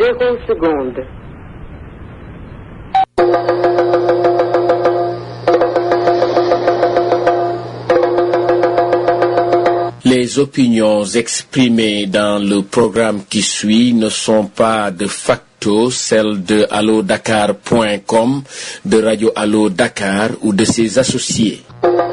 zéro seconde. Les opinions exprimées dans le programme qui suit ne sont pas de facto celles de allodakar.com, de Radio Allo Dakar ou de ses associés.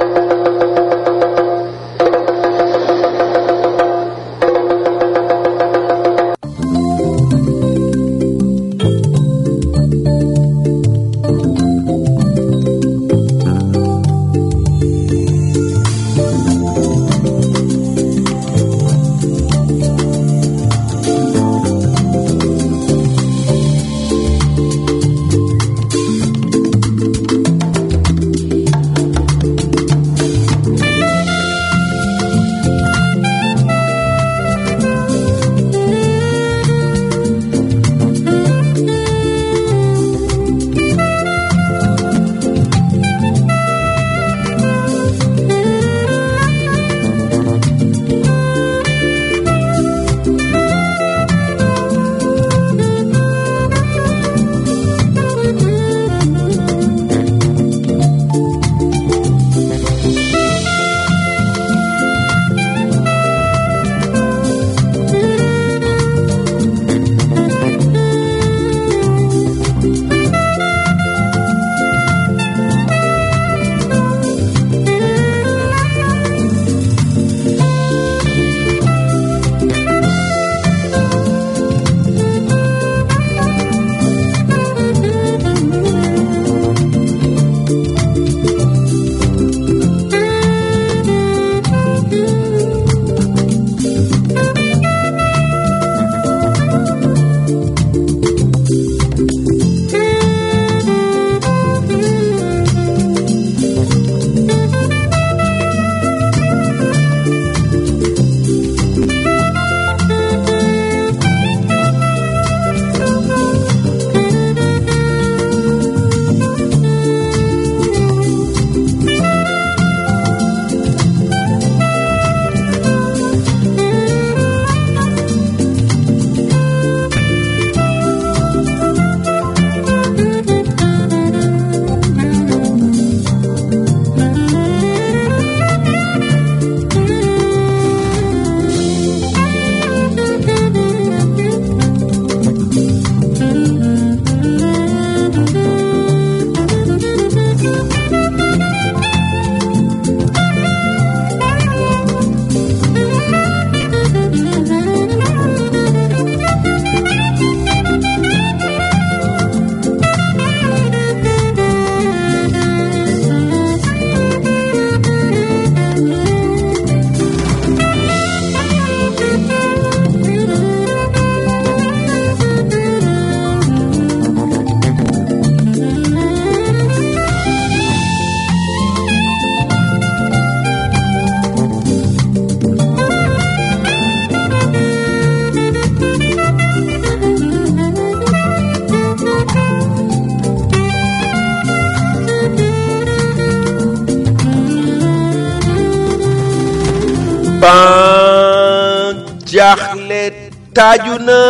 ban jaaxle taaju na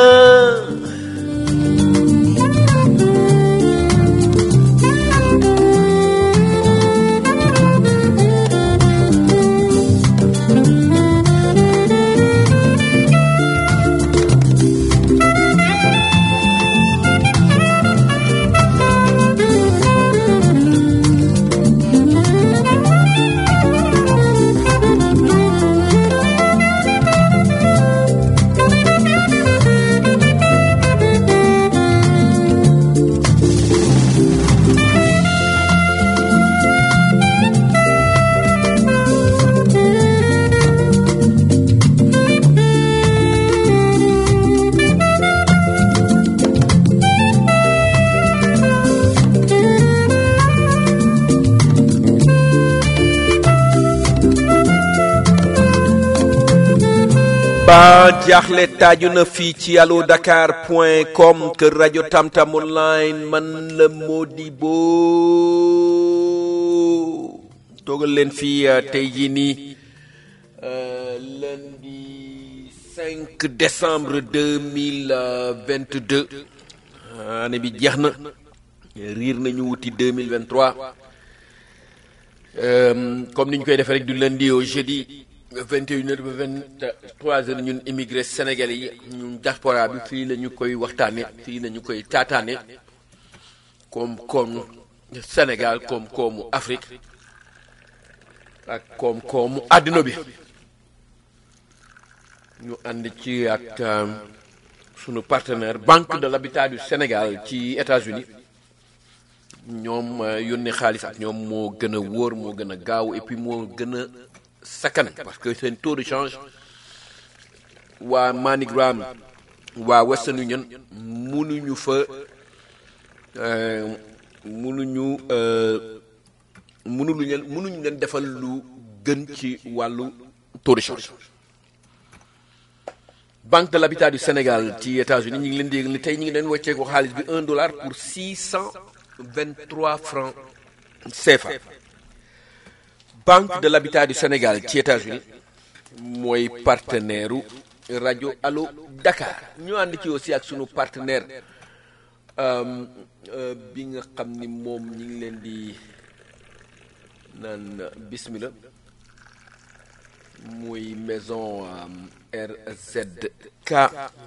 ba jaaxle taaju na fii ci allo dakar point com kër rajo tamtam online man la Modibo toogal leen fii tey jii nii lundi 5 5 décembre 2022 année bi jeex na riir nañu wuti 2023 Euh, comme ni ñu koy defee rek du lundi au jeudi 21 heures ba 23 heures ñun immigré sénégalais yi ñun diaspora bi fii la ñu koy waxtaane fii la ñu koy taataane koom koomu Sénégal koom koomu Afrique ak koom koomu àddina bi ñu ànd ci ak sunu partenaire Banque de l'Habitat du Sénégal ci États-Unis ñoom yónnee xaalis ak ñoom moo gën a wóor moo gën a gaaw et puis moo gën a sakkan parce que seen taux de change waa MoneyGram waa Western Union munuñu fa munuñu munuñu leen munuñu leen defal lu gën ci wàllu taux de change Banque de l'Habitat du Sénégal ci États-Unis ñu ngi leen di yëg ni tey ñu ngi leen wecceeku xaalis bi un dollar pour six cent 23 francs CFA Banque de l'Habitat du Sénégal ci États-Unis mooy partenaire u rajo Allo Dakar ñu ànd ci aussi ak sunu partenaire bi nga xam ni moom ñi ngi leen di naan bismillah muy maison RZK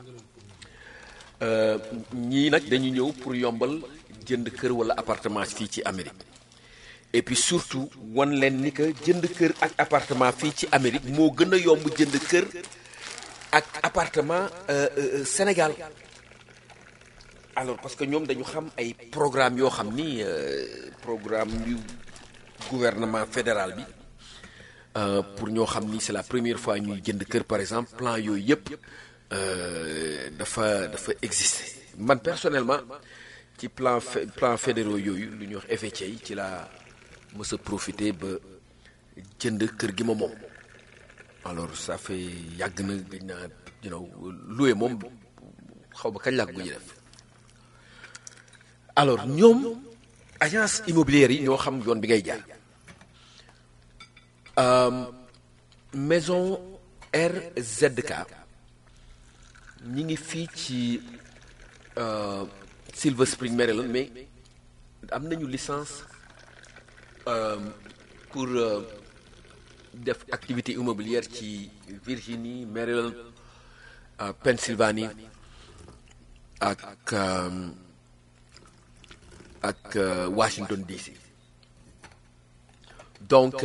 ñii nag dañu ñëw pour yombal jënd kër wala appartement fii ci Amérique et puis surtout wan leen ni que jënd kër ak appartement fii ci Amérique moo gën a yomb jënd kër ak appartement Sénégal alors parce que ñoom dañu xam ay programme yoo xam ni programme yu gouvernement fédéral bi pour ñoo xam ni c'est la première fois ñuy jënd kër par exemple plan yooyu yëpp dafa dafa exister man personnellement ci plan plan fédéraux yooyu lu ñuy wax FHA yi ci laa mës a profité ba jënd kër gi ma moom alors ça fait yàgg na gëj naa you know loué moom xaw ma kañ laa ko gëj def alors ñoom agence immobilière yi ñoo xam yoon bi ngay jaar maison RZK ñi ngi fii ci Silver Spring Maryland mais am nañu licence pour def activité immobilière ci Virginie Maryland Pennsylvanie ak ak Washington DC donc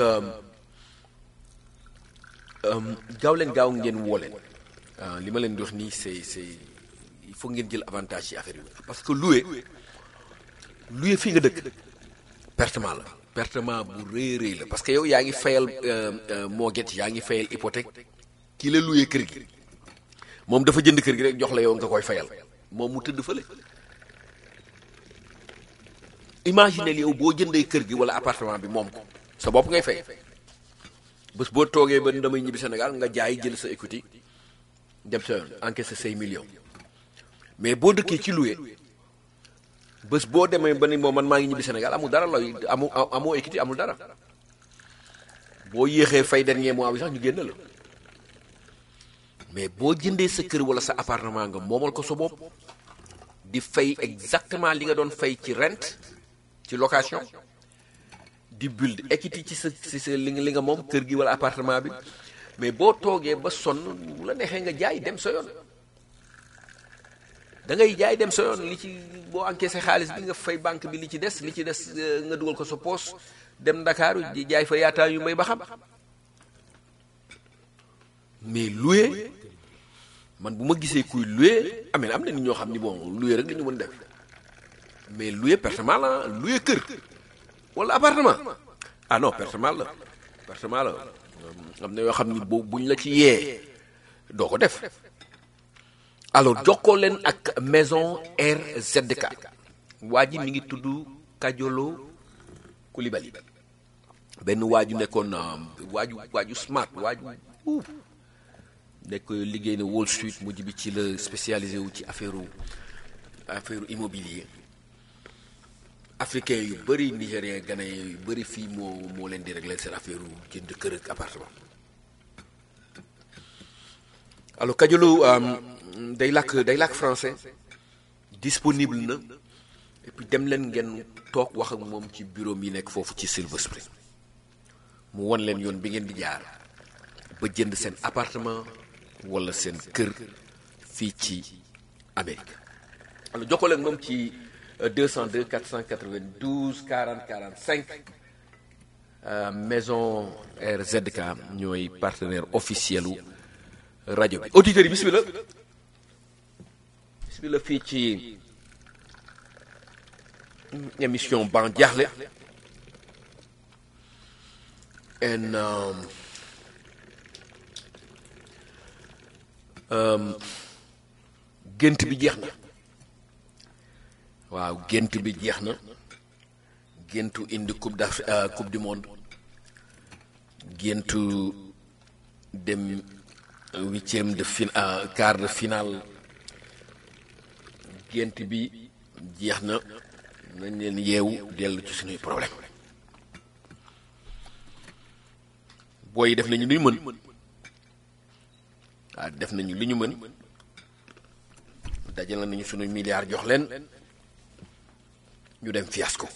gaaw leen gaaw ngeen woo leen li ma leen di wax nii c'est c'est il faut ngeen jël avantage ci affaire yi parce que loué loué fii nga dëkk pertement la pertement bu rëy rëy la parce que yow yaa ngi fayal mortgage yaa ngi fayal hypothèque kii la loué kër gi moom dafa jënd kër gi rek jox la yow nga koy fayal moom mu tëdd fële imaginez yow boo jëndee kër gi wala appartement bi moom ko sa bopp ngay fay bés boo toogee ba damay ñibbi Sénégal nga jaay jël sa equity dem sa yoon encaissé say millions mais boo dëkkee ci loué bés boo demee ba ni moom man maa ngi ñibbi Sénégal amul dara looy amu amoo equity amul dara boo yéexee fay dernier mois bi sax ñu génn la mais boo jëndee sa kër wala sa appartement nga moomal ko sa bopp di fay exactement li nga doon fay ci rent ci location di build equity ci sa ci sa li nga li nga moom kër gi wala appartement bi mais boo toogee ba sonn bu la neexee nga jaay dem sa yoon da ngay jaay dem sa yoon li ci boo encaissé xaalis bi nga fay banque bi li ci des li ci des nga dugal ko sa poos dem Ndakaaru di jaay fa yaataa yu may ba xam mais loué man bu ma gisee kuy loué amee am na nit ñoo xam ni bon loué rek la ñu mën def mais loué pertement la loué kër wala appartement ah non pertement la pertement la am na yoo xam ni boo buñ la ci yee doo ko def alors jokkoo leen ak maison RZK waa ji mi ngi tudd Kajolo Koulibaly benn waaju nekkoon waaju waaju smart waaju uuf nekk liggéey na Wall Street mujj bi ci la spécialisé wu ci affaire affaire immobilier africain yu bëri nigérien ghanéen yu bëri fii moo moo leen di régler seen affaire jënd kër ak appartement alors Kadiolo day làkk day làkk français disponible na et puis dem leen ngeen toog wax ak moom ci bureau mi nekk foofu ci Silver Spring mu won leen yoon bi ngeen di jaar ba jënd seen appartement wala seen kër fii ci Amérique alors jokkoo leen moom ci 202 492 40 45 maison RZK ñooy partenaire officiel u rajo bi auditeurs yi bismillah bismillah fii ci émission ban jaaxle en gént bi jeex na waaw gént bi jeex na géntu indi coupe d'Af coupe du monde géntu dem huitième de fin quart de finale gént bi jeex na nañ leen yeewu dellu ci suñuy problème booy def nañu lu ñu mën waaw def nañu li ñu mën dajale nañu suñu milliards jox leen ñu dem fiasco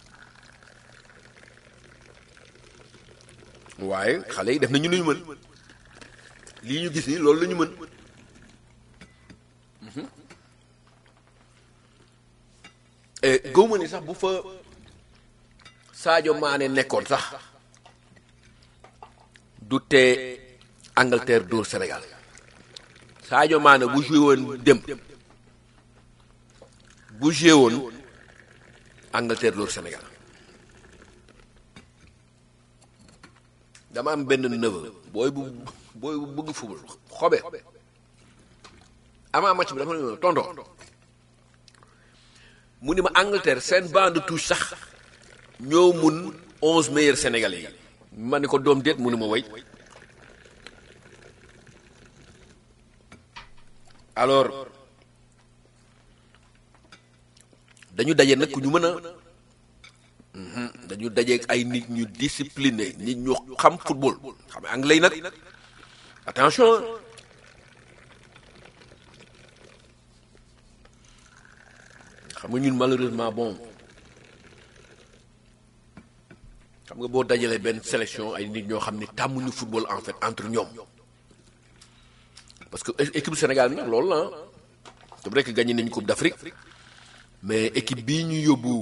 waaye xale yi def nañu lu ñu mën lii ñu gis ni loolu la ñu mën gëwma ni sax bu fa Sadio Mané nekkoon sax du tee Angleterre dóor Sénégal Sadio Mané bu joué woon dem bu joué woon Angleterre dóor Sénégal dama am benn neveu booy bu booy bu bëgg football xobe avant match bi dafa ne tonton mu ni ma Angleterre seen banc de touche sax ñoo mun onze meilleurs sénégalais yi ma ni ko doom déet mu ni ma way alors dañu daje nag ku ñu mën a dañu daje ay nit ñu discipliné nit ñu xam football xam anglais nag attention xam nga ñun malheureusement bon xam nga boo dajalee benn sélection ay nit ñoo xam ne tàmmuñu football en fait entre ñoom parce que équipe Sénégal bi nag loolu la c'est vrai que gagné nañu coupe d'Afrique mais équipe bii ñu yóbbu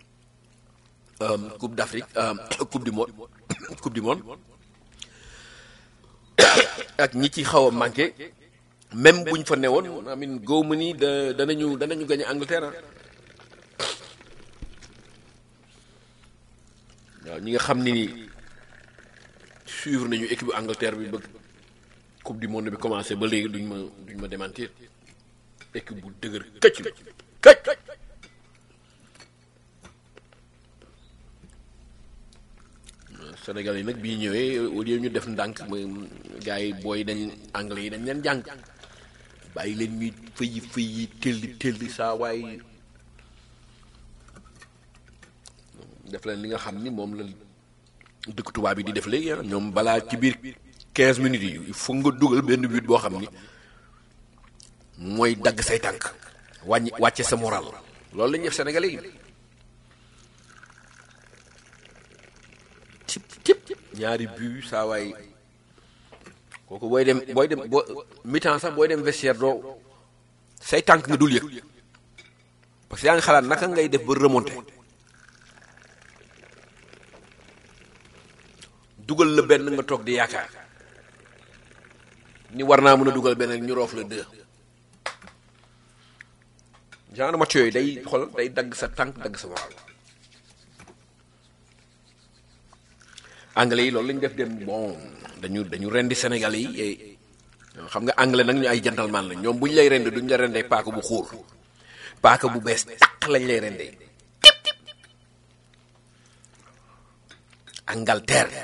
coupe d'Afrique coupe du monde coupe du monde ak ñi ci xaw a manqué même buñ fa newoon amin góob ma ni da danañu danañu gagné Angleterre waaw ñi nga xam ni ni suivre nañu équipe Angleterre bi bëgg coupe du monde bi commencé ba léegi duñ ma duñ ma démentir équipe bu dëgër këcc këcc Sénégal yi nag bii ñëwee au lieu ñu def ndànk mooy gars yi booy dañ anglais yi dañ leen jàng bàyyi leen ñuy fëyi fëyi telli telli saa waaye def leen li nga xam ni moom la dëkk tubaab bi di def léegi ñoom balaa ci biir 15 minutes yi il faut nga dugal benn but boo xam ni mooy dagg say tànk wàññi wàcce sa moral loolu la ñuy def Sénégalais yi cip cip ñaari but saa waay kooku booy dem booy dem boo mi-temps sax booy dem vestiaire doo say tànk nga dul yëg parce que yaa ngi xalaat naka ngay def ba remonter dugal la benn nga toog di yaakaar ni war naa mën a dugal benn ñu roof la deux genre match yooyu day xol day dagg sa tànk dagg sa moral anglais yi loolu lañu def dem bon dañu dañu rendi Sénégalais yi xam nga anglais nag ñu ay gentleman la ñoom bu ñu lay rende duñu la rendee paaka bu xuur paaka bu bees taq lañ lay rendee Angleterre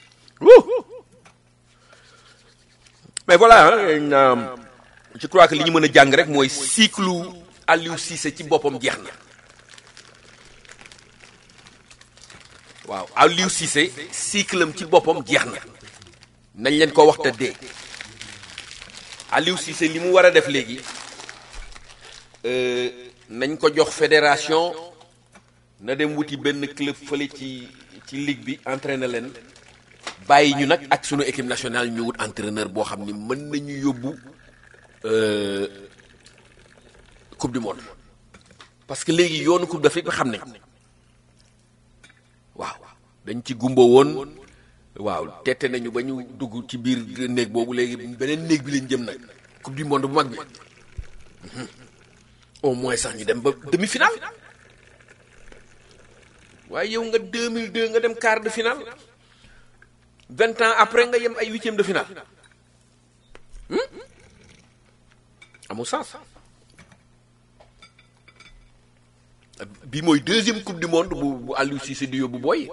mais voilà je crois que li ñu mën a jàng rek mooy cycle Aliou Cissé ci boppam jeex na waaw Aliou Cissé cycle am ci boppam jeex na nañ leen ko wax te dee Aliou Cissé li mu war a def léegi euh, nañ ko jox fédération na dem wuti benn club fële ci ci ligue bi entraîner leen bàyyi ñu nag ak sunu équipe nationale ñu wut entraîneur boo xam ni mën nañu yóbbu euh, coupe du monde parce que léegi yoonu coupe d'Afrique bi xam nañ waaw dañ ci gumba woon waaw tette nañu ba ñu dugg ci biir néeg boobu léegi beneen néeg bi lañ jëm nag coupe du monde bu mag bi Mhm. au moins sax ñu dem ba demi-finale waaye yow nga 2002 nga dem quart de finale vingt ans après nga yem ay huitième de finale Hmm? amul sens bi mooy deuxième coupe du monde bu bu Aliou Cissé di yóbbu booy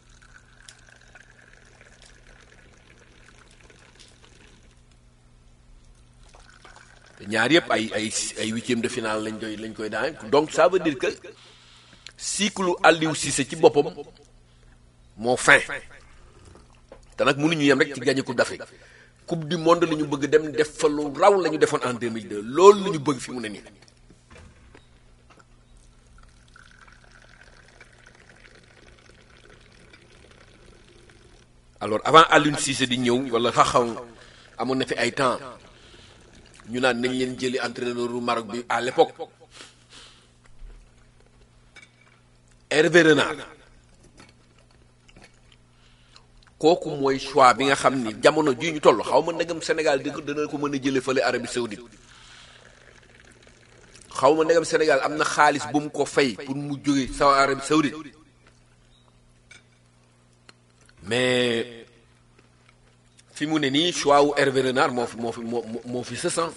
te ñaar yëpp ay ay ay huitième de finale lañ koy lañ koy daan donc ça veut dire que cycle Aliou Cissé ci boppam moo fin te nag mënuñu yem rek ci gagné coupe d'Afrique coupe du monde la ñu bëgg dem def fa lu raw la ñu defoon en 2002 loolu la ñu bëgg fi mu ne nii alors avant Aliou Cissé di ñëw wala xaxaw amoon na fi ay temps ñu naan nañ leen jëli entraîneur u Maroc bi à l'époque Hervé Renard kooku mooy choix bi nga xam ni jamono jii ñu toll xaw ma ndegam Sénégal di dana ko mën a jële fële Arabie Saoudite xaw ma ndegam Sénégal am na xaalis bu mu ko fay pour mu jóge sa Arabie Saoudite mais fi mu ne nii choix wu Hervé Renard moo fi moo fi moo moo fi sësan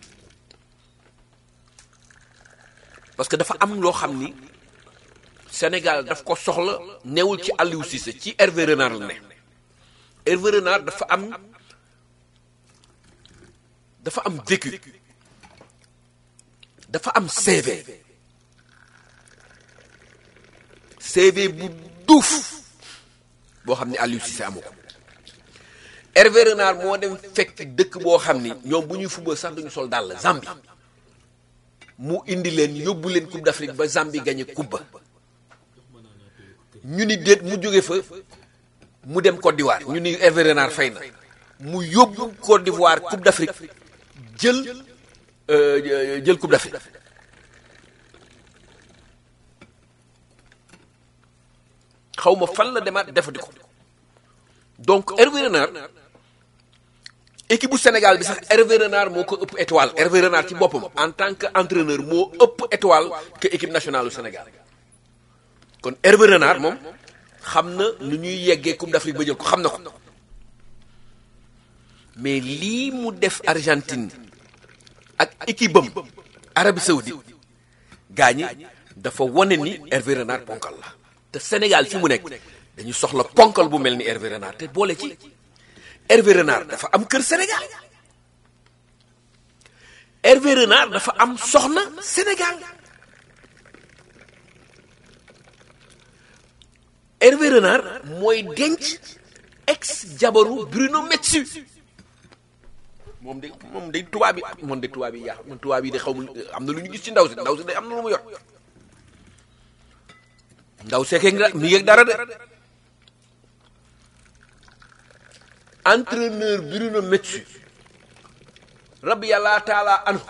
parce que dafa am loo xam ni Sénégal daf ko soxla newul ci Aliou Cissé ci Hervé Renard la ne Hervé Renard dafa am dafa am vécu dafa am CV CV bu duuf boo xam ne Aliou Cissé amu ko Hervé Renard moo dem fekk dëkk boo xam ni ñoom bu ñuy football sax duñu sol dàll Zambie mu indi leen yóbbu leen Coupe d'Afrique ba Zambie gagné coupe ba ñu ni déet mu jóge fa mu dem Côte d'Ivoire ñu ni Hervé Renard fay na mu yóbbu Côte d'Ivoire Coupe d'Afrique jël euh, jël Coupe d'Afrique xaw ma fan la demaat defati ko donc Hervé Renard équipe bu Sénégal bi sax Hervé Renard moo ko ëpp étoile Hervé Renard ci boppam en tant que entraîneur moo ëpp étoile que équipe nationale du Sénégal kon Hervé Renard moom xam na nu ñuy yeggee Coupe d'Afrique ba jël ko xam na ko mais lii mu def Argentine ak équipe bam Arabie Saoudite gaañi dafa wane ni Hervé Renard ponkal la te Sénégal fi mu nekk dañu soxla ponkal bu mel ni Hervé Renard te boole ci Hervé Renard dafa am kër Sénégal Hervé Renard dafa am soxna Sénégal Hervé Renard mooy denc ex jabaru Bruno Metsu moom de moom de tubaab bi moom de tubaab yi yaa man tubaab yi de xaw ma am na lu ñu gis ci ndaw si ndaw si de am na lu mu yor ndaw seekee nga mi ngi dara de entraîneur Bruno Metsu rabbi yàlla taala anu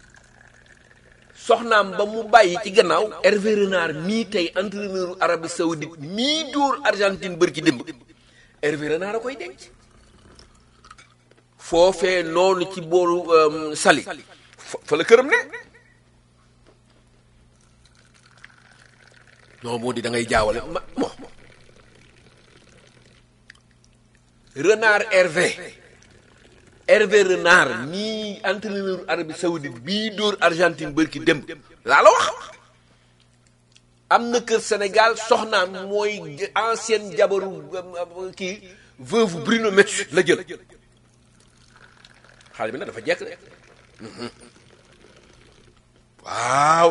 soxnaam ba mu bàyyi ci gannaaw Hervé Renard mii tey entraîneur Arabie Saoudite mii dóor Argentine bër ci démb Hervé Renard a koy denc foofee noonu ci booru Saly fa la këram ne non moo di da ngay jaawale ma mo Renard Hervé Hervé Renard mii entraîneur Arabie Saoudite bii dóor Argentine bërki dem laa la wax am na kër Sénégal soxnaam mooy ancienne jabaru kii veuve Bruno Metsu la jël xale bi nag dafa jekk de waaw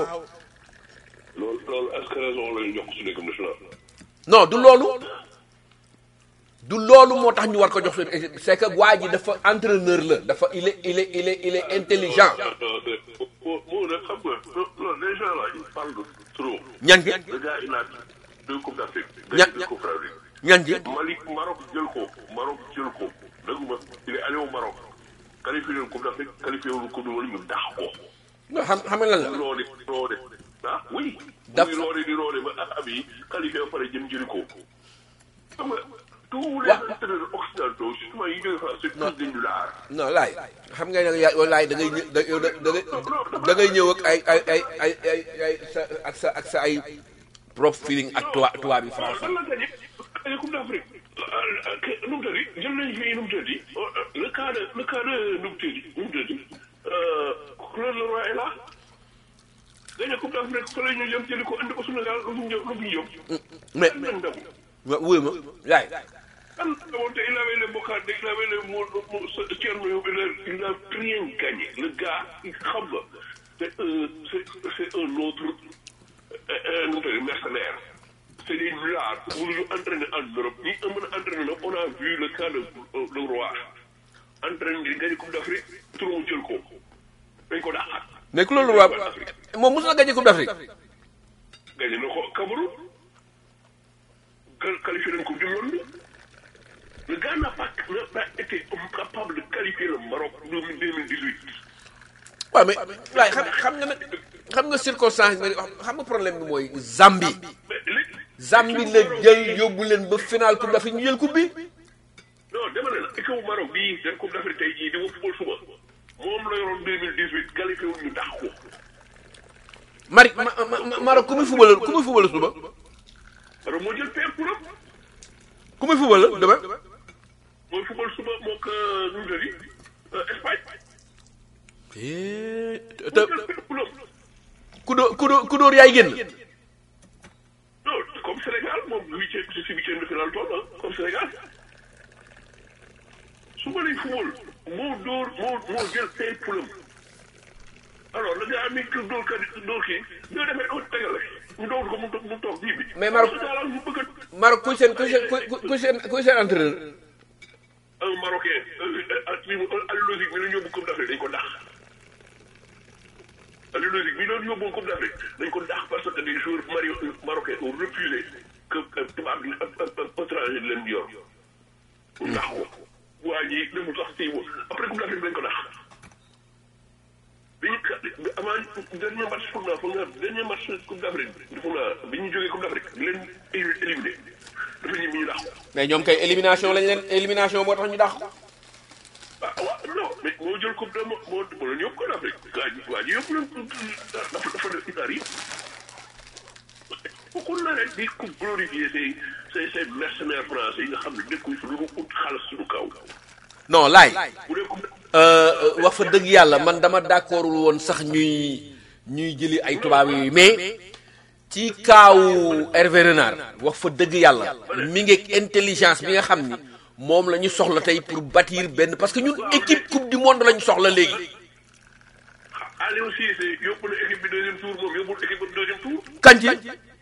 loolu loolu est-ce que raison la ñu jox suñu équipe nationale. non du loolu du loolu moo tax ñu war ko jox seen équipe c'est que waa ji dafa entraîneur la dafa il est il est il est il est intelligent moo moo nag xam nga non les gens là ils parlent de trop. ñan gi le gars il a deux coupes d'Afrique. Ña- deux coupes d'Afrique. ñan gi Mali Maroc jël ko Maroc jël ko dëgguma il est allé au Maroc qualifié leen coupe d'Afrique qualifié wu coupe du monde ñu dàq ko. non xam xam nga lan la roode roode ah oui. Daf- muy roode di roode ba ab yi qualifié ba pare jëm jëli ko. xam nga tous les Wa- entraîneurs occidentaux justement yi jógee France c'est tous des nullards. non laay xam nga nag yaa laay da ngay ñë- da yow da da ngay da ngay ñëw ak ay ay ay ay ay ay sa ak sa ak sa ay propre feeling ak tubaab tubaab yi waaw français lan la gagné gagné coupe d'Afrique nu mu tëddi jël nañu fii nu mu tëddi le cas de le cas de nu mu tëddi nu mu tëddi Claude Leroy est là gagné coupe d'Afrique fa la ñu jëm jëli ko indi ko Sénégal lu mu jëm lu mu jëm mais kan lañ dem wa- wuy ma laay kan demoon te il avait les bocades il avait les mo mo Thierno Yob il a rien gagné le gars xam nga c'est un c'est c'est un autre euh, nu mu tëddi mercenaire c'est des nullards mënuñu entraîner en Europe ñi mën a entraîner nag on a vu le cas de de roi entraîner di gagné coupe d'Afrique tur mu jël ko dañ ko dàqaat mais ku loolu waa moom mos na gagné coupe d'Afrique gagné na ko Cameroun qual- qualifié nañ coupe du monde le gars n'a pas n'a pas été capable de qualifier le Maroc en 2018 waaw mais laay xam xam nga nag xam nga circonstance bi xam nga problème bi mooy Zambie mais léegi Zambie la jël yóbbu leen ba final coupe d'Afrique ñu jël coupe bi non dama ne la équipe bu Maroc bii seen coupe d'Afrique tey jii di ma football suba moom la yoroon 2018 qualifié wu ñu tax ko Mari ma ma ma Maroc ku muy football ku muy football suba alors moo jël paire pour am ku muy football demain mooy football suba moo ko nu mu tëddi Espagne te moo jël paire pour am ku dóor ku dóor ku dóor yaay génn non comme Sénégal moom huitième si si huitième de finale toll ah comme Sénégal su ma lay football moo dóor moo moo jël paire pour am alors le gars mi kii dóor kat dóor kii ñoo defee doo tegale ñu dóor ko mu toog mu toog bii bi. Mais Maroc- daal ñu bëgg a Maroc kuy seen kuy seen kuy kuy seen kuy seen entraîneur un Marocain ak li mu Aliou Lozic mi doon yóbbu Coupe d'Afrique dañ ko dàq. Aliou Lozic mi doon yóbbu Coupe d'Afrique dañ ko dàq parce que des joueurs mari marocains ont refusé que que tubaab bi ak ak ak étranger di leen yor. mu dàq ko. waa ji demul sax kii boobu après Coupe d'Afrique dañ ko dàq. bi ñu ka avant dernier match foog naa foog naa dernier match Coupe d'Afrique bi foog naa bi ñu jógee Coupe d'Afrique di leen éliminé dafa ñibbi ñu dàq ko. mais ñoom kay élimination lañ leen élimination moo tax ñu dàq ko ah waaw non mais moo jël coupe de moo moo moo leen yóbbu ko d'Afrique waa ji waa ji yóbbu leen dafa dafa def itaar yi ku la rek di ku glorifier ces ces ces mercenaires français yi nga xam ne dëkkuñ fi lu mu ut xaalis suñu kaw non laay bu dee coupe wax fa dëgg yàlla man dama d'accordul woon sax ñuy ñuy jëli ay tubaab yooyu mais ci kaawu Hervé Renard wax fa dëgg yàlla mi ngi ak intelligence bi nga xam ni moom la ñu soxla tey pour bâtir benn parce que ñun équipe coupe du monde la ñu soxla léegi Aliou Cissé yóbbu na équipe bi deuxième tour moom yóbbul équipe bi deuxième tour kan ci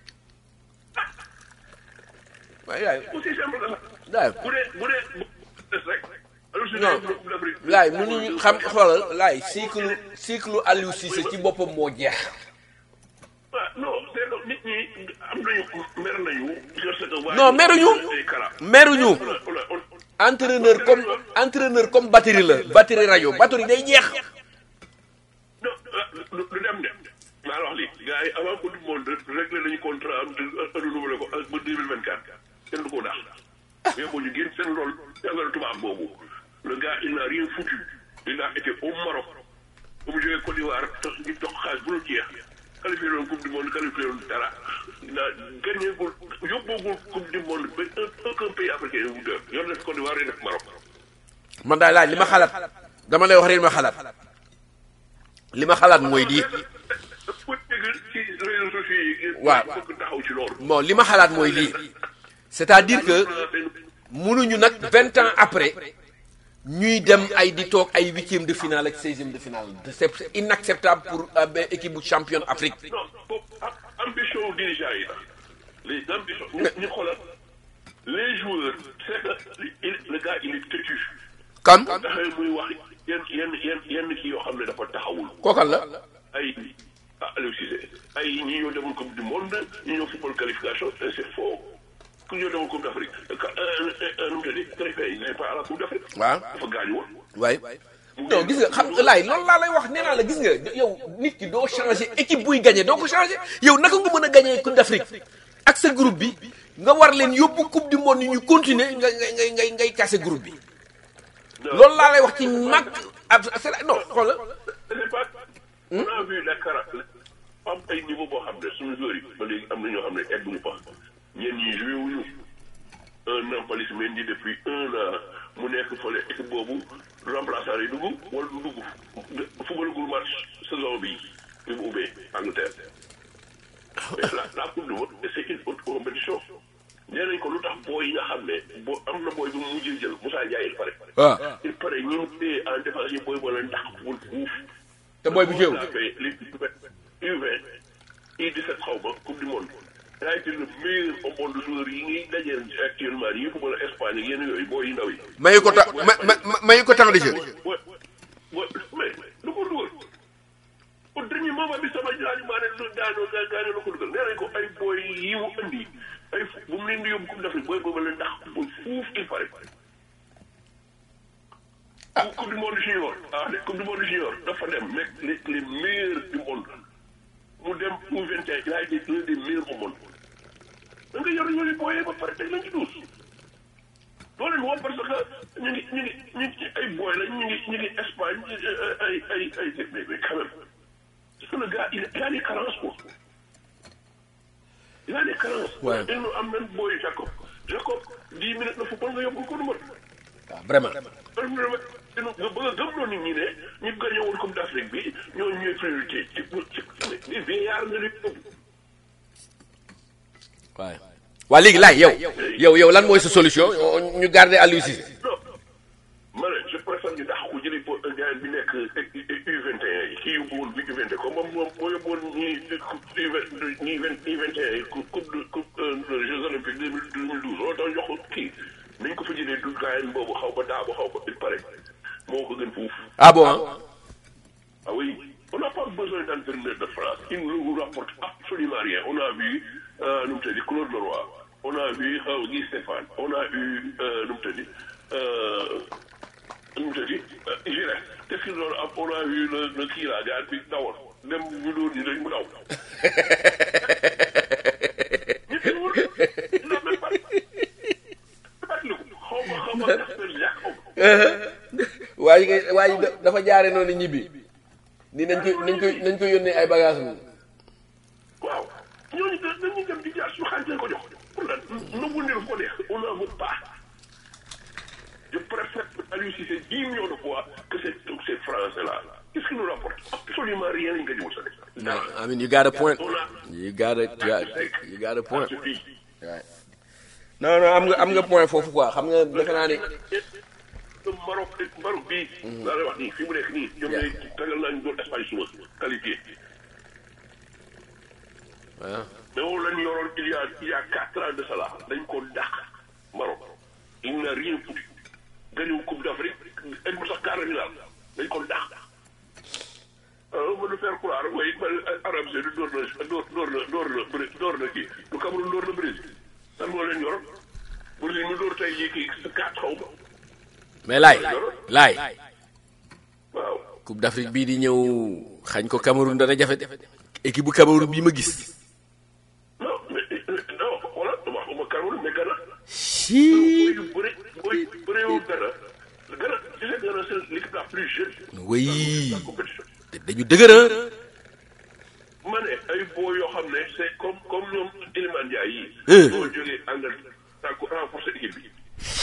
waaye yaay aussi simple que ça yaay bu dee bu dee bu des rek Aliou Cissé Non. yóbbu na coupe d'Afrique laay mënuñu xam xoolal laay cycle cycle Aliou Cissé ci boppam moo jeex ah non c'est que nit ñi am nañu mer nañu parce que waa non ji- meruñu ay kara. meruñu On a- on a- on- entraîneur comme entraîneur comme batterie la batterie rajo batterie day jeex non lu lu dem de maa la wax lii gars yi avant coupe du monde réglé nañu contrat am de renouvelé ko ak ba deux mille vingt quatre kenn du ko daax mais boo ñu génn seen rôle jàngale tubaab boobu le gars il n'a rien foutu il a été au Maroc ba mu jógee Côte d'Ivoire tax ñu jox xaalis bu dul jeex qualifié loon coupe du monde qualifié loon dara na gagné gul yóbboogul coupe du monde ba un aucun pays africain wu dër yor def Côte d'Ivoire yi def Maroc man daal laaj li ma xalaat dama lay wax rek li ma xalaat li ma xalaat mooy di pour dégg ci réseaux sociaux yi Waaw. bëgg taxaw ci loolu bon li ma xalaat mooy lii c'est-à-dire que mënuñu nag vingt ans après ñuy dem ay di toog ay huitième de finale ak seizième de finale c'est inacceptable pour euh, ben, équipe bu championne Afrique non boobu am- ambition dirigeant yi la les ambitions ñu ñu xoolal les joueurs c'est que il, le gars il est têtu kan taxawee muy wax yenn yenn yenn yenn kii yoo xam ne dafa taxawul kookal la ay ah Aliou Cissé ay ñi ñoo demoon coupe du monde ñi ñoo football qualification et c'est faux ku ñoo demoon coupe d'Afrique nu mu tëddee qualifié il n'est pas à la coupe d'Afrique waaw dafa gaañu woon waay non gis nga xam nga laay loolu laa lay wax nee naa la gis nga yow nit ki doo changer équipe buy gagné doo ko changer yow naka nga mën a gagné coupe d'Afrique ak sa groupe bi nga war leen yóbbu coupe du monde ñu continuer nga ngay ngay ngay ngay casser groupe bi loolu laa lay wax ci mag ab c'est non xoolal c'est pas on a vu la cara am ay niveau boo xam ne suñu joueurs yi ba léegi am na ñoo xam ne egguñu fa ñenn ñi joué wuñu un Nampalys Mendy depuis un an mu nekk fële équipe boobu remplaçant yi dugg wala du dugg footballagul match saison bi bi mu ubbee Angleterre mais la la coupe du monde c'est une autre compétition nee nañ ko lu tax booy yi nga xam ne boo am na booy bu mu mujjee jël Moussa Ndiaye il paraît waaw il paraît ñu ngi téye en défense yi booy boo leen ndax wul fuuf te booy bu jéew li U20 U17 xaw ma coupe du monde il a été le meilleur au monde joueur yi ngi dajeel actuellement yi football Espagne ak yenn yooyu booy yu ndaw yi. mayu ko ta ma ma mayu ko temps de jeu wa wa mais lu ko dugal au dernier moment bi sama ñaari maa ne lu daanoo gaa gaa ne la ko dugal nee nañ ko ay booy yi mu andi ay bu mu leen di yóbbu coupe d'Afrique booy boobu la ndax bu fuuf il paraît. ah coupe du monde junior ah les coupe du monde junior dafa dem nekk les les meilleurs du monde mu dem pour 21 il a été l'un des meilleurs au monde da nga yor yooyu booyee ba pare teg lañ ci duus doo leen woo parce que ñu ngi ñu ngi ñu ngi ay booy la ñu ngi ñu ngi Espagne ay ay ay mais mais quand même parce que le gars il il a des carences quoi il a des carences. Ouais. il nous am même booy Jacob Jacob 10 minutes la football nga yóbbu ko du mot. waaw vraiment nga bëgg a gëmloo nit ñi ne ñu gagné woon Coupe d'Afrique bi ñoo ñooy priorité ci ci ci vieillard nga leen yóbbu. waaw waa léegi laay yow yow yow lan mooy sa solution ñu garder Aliou Cissé non ma ne je préfère ñu dàq ko jëli po gars bi nekk U21 yi kii yóbbu woon bi U20 comme moom moom moo yóbbu woon ñii ñii vingt U21 yi coupe de coupe Jeux olympiques deux mille deux mille douze loolu tax jox ko kii nañ ko fa jëlee du gars boobu xaw ba daa ba xaw ba il paraît moo ko gën fuuf. ah bon ah Ah oui, on n'a pas besoin d'entraîneur de France. Il ne nous rapporte absolument rien. On a vu, euh, nous te dit, Claude Leroy. On a vu euh, Guy Stéphane. On a eu, euh, nous te dit, euh, nous te dit, euh, Giret. Qu'est-ce qu'ils ont, on a vu le, le qui là, gars, puis Dawar. Dem ñu doon ñu dañ mu daw. Ñu fi wër, il n'a même pas. fàttaliku, xaw ma xaw ma Casper Jacques, xaw ma. waaye nga waaye da- dafa jaare noonu ñibbi ni nañ ko nañ ko nañ ko yónnee ay bagages am waaw ñooñu da dañuy dem di jaar suñu xaalis lañ ko jox pour lan nangu ne ko neex on n'en veut pas je préfère Aliou Cissé dix millions de fois que ces ces français là qu'est-ce qui nous rapporte absolument rien lañ ko jëmul sa def dara I mean you got a point on a you got a you got a point ce pays non non am nga am nga point foofu quoi xam nga defe naa ni Maroc Maroc bii laa lay wax nii fi mu nekk nii ñoom ñooy tagal naa ñu doon Espagne suba qualifié waaw mais moom la ñu yoroon il y a il y a quatre ans de cela dañ ko dàq Maroc il n'a rien foutu gagné coupe d'Afrique egg mu sax quart de finale dañ ko dàq ah ma nu faire croire mooy Arabie Saoudite door na door door na door na Bré- door na kii lu Cameroun door na Brésil lan moo leen yoroon Brésil mu door tey jii kii quatre xaw ma mais laay laay waaw coupe d'Afrique bii di ñëw xañ ko Cameroun dana jafe équipe bu Cameroun bii ma gis non mais non xoolal dama xuma Cameroun mais Ghana si booy yu bëri booy bëreewul Ghana Ghana tu sais Ghana c'est l'équipe la plus jeune oui de la compétition dañu dëgër ah ma ne ay boo yoo xam ne c'est comme comme ñoom Iliman Ndiaye yi. Euh. ñoo jógee Angleterre daa ko renforcer équipe bi.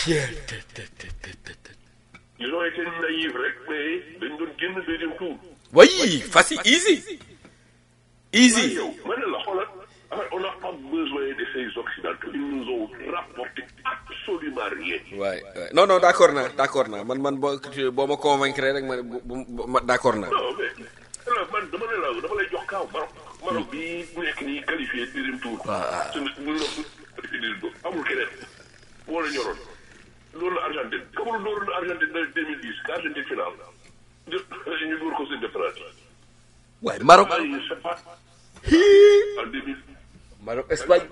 ils ont été naïfs rek mais dañ doon génn deuxième tour. oui facile easy easy yow ma ne la xoolal en fait, on n'a pas besoin de ces occidentaux ils nous ont rapporté absolument rien. waay waay non non d'accord naa d'accord naa man man boo boo ma convaincre rek ma bu bu ma d'accord naa non mais alors man dama ne la dama lay jox kaaw Maroc. Maroc bii nekk nii qualifié deuxième tour. waaw. su ne bu ñu qualifié deuxième tour amul keneen. moo la ñoroon loolu la Argentine Cameroun dóor na Argentine na 2010 que Argentine final ñu dóor ko seen défense waaye Maroc ay c'est pas en 2000 Maroc Espagne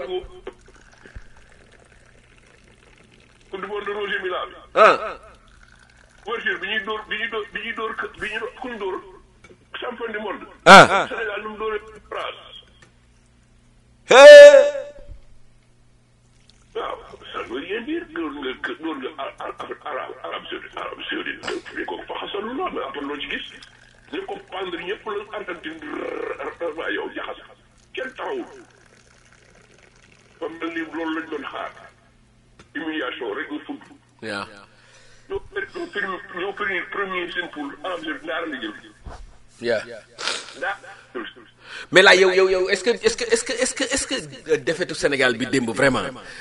coupe du monde de Roger Mila bi ah ouverture bi ñuy dóor bi ñuy dóor bi ñuy dóor bi ñuy dóor kuñ dóor champion du monde ah Sénégal nu mu dóoree France hee waaw ça veut rien dire dóor nga dóor nga arabe arabe saoudite arabe saoudite dañ ko faxasalu la mais après loo ci gis ñu ko pendre ñëpp la Argentine waa yow jaxas kenn taxawul ba mel ni loolu lañ doon xaar humiliation rek nga fudd waaw ñoo ñoo fini ñoo fini premier seen poule arabe saoudite ndaara la jël yaa ndaa mais là yow yow yow est-ce que est-ce que est-ce que est-ce que est-ce que euh, défaitu Sénégal bi démb vraiment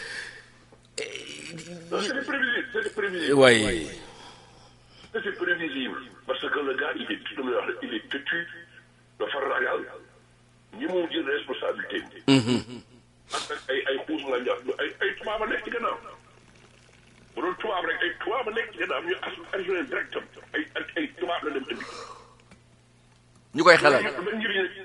Non, c'était prévisible, c'était prévisible. waaye C'était prévisible. Parce que le gars, il est, il est têtu, dafa ragal, ñi mu jël responsabilité. ak ay ay xuus nga ñor ay ay tubaab a nekk ci gannaaw. bu doon tubaab rek ay tubaab a nekk ci gannaaw ñu as assuré direct ay ay ay tubaab la dem indi. ñu koy xelal ban njëriñ la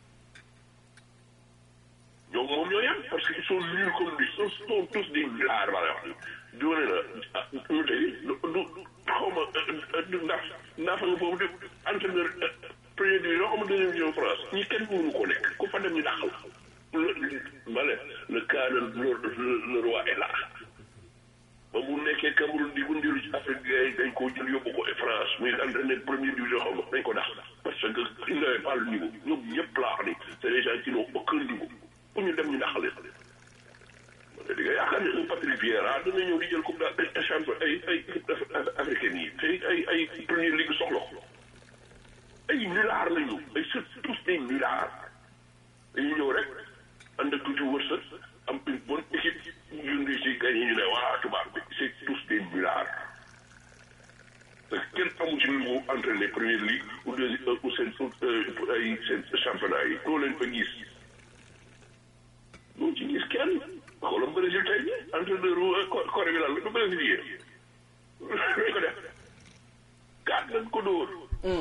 ñoom moom ñoo yem parce que ils sont nuls comme lui ils sont tous des milliards wala wax di wane na ah ñu tey du du xaw ma ndax ndax nga foofu de entraîneur premier division xaw ma deuxième division France ñi kenn mënu ko nekk ku fa dem ñu dàqal le ma ne le cas de le le roi est là ba mu nekkee Cameroun di bu ndiru ci Afrique gars yi dañ koo jël yóbbu ko France muy entraîné première division xaw ma dañ ko dàq parce que il n'avait pas le niveau ñoom ñëpp laa wax ni c'est des gens qui n'ont aucun niveau pour ñu dem ñu dàqale di nga yaakaar ne un Patrice Vieira dana ñëw di jël coupe de champion ay ay équipe africaine yi te ay ay première ligue soxla ko ay nullards lañu ay c'est tous des nullards dañuy ñëw rek ànd ak tuuti wërsëg am une bonne équipe yu ngi ci gagné ñu ne waa tubaab bi c'est tous des nullards parce que kenn amu ci niveau entraîné première ligue ou deuxième ou seen ay seen championnat yi doo leen fa gis doo ci gis kenn xoolal Brésil tey bi entraîneur Corée bi lan la du brésilien dañ ko def gaat nañ ko dóor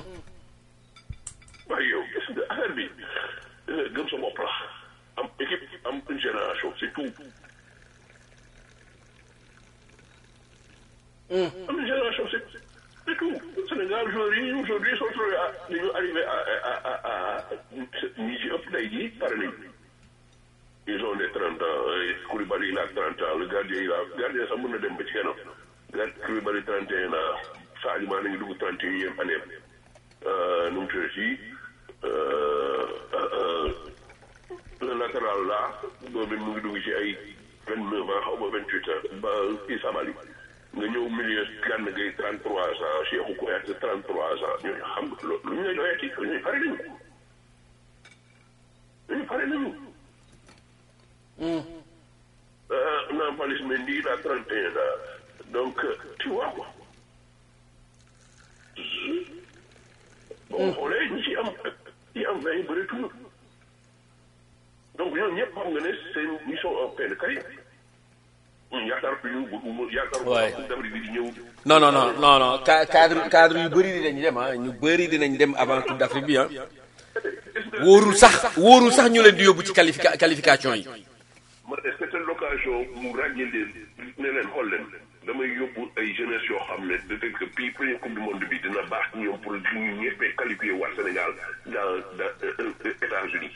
waaye yow gis nga affaire bi gëm sa bopp la am équipe am une génération c'est tout am une génération c'est c'est tout Sénégal joueurs yi aujourd'hui sont trouvés à dañu arrivé à à à à ñi ci ëpp tey jii pare nañu ils ont des 30 ans Koulibaly il a 30 ans le gardien il a gardien sax mën na dem ba ci kanam gard Koulibaly 31 ans Sadio Mané ngi dugg 31e année nu mu tuddee fii le latéral là boobu mu ngi dugg ci ay 29 ans xaw ma 28 ans ba kii Sabali nga ñëw milieu Gana Gueye 33 ans Cheikhou Kouyaté 33 ans ñooñu xam nga loolu lu ñu lay doyati ñooñu pare nañu ñooñu pare nañu. Nampalys Mendy il a 31 ans donc tu vois quoi boo xoolee ñi ci am ñi am vingt bëreetul donc ñoom ñëpp xam nga ne seen ils sont en fin de carrière yaakaar ñu bu yaakaar Ouais. bu d'Afrique bi di ñëw non non non non non ca- cadre cadre yu bëri dinañ dem ah ñu bëri dinañ dem avant coupe d'Afrique bi ah wóorul sax wóorul sax ñu leen di yóbbu ci qualifica qualification yi ma ne c'était l'occasion mu ràññee leen ne leen xool leen damay yóbbu ay jeunesse yoo xam ne peut-être que bii première coupe du monde bi dina baax ci ñoom pour ñu ñëppee qualifié waa Sénégal dans dans euh, États-Unis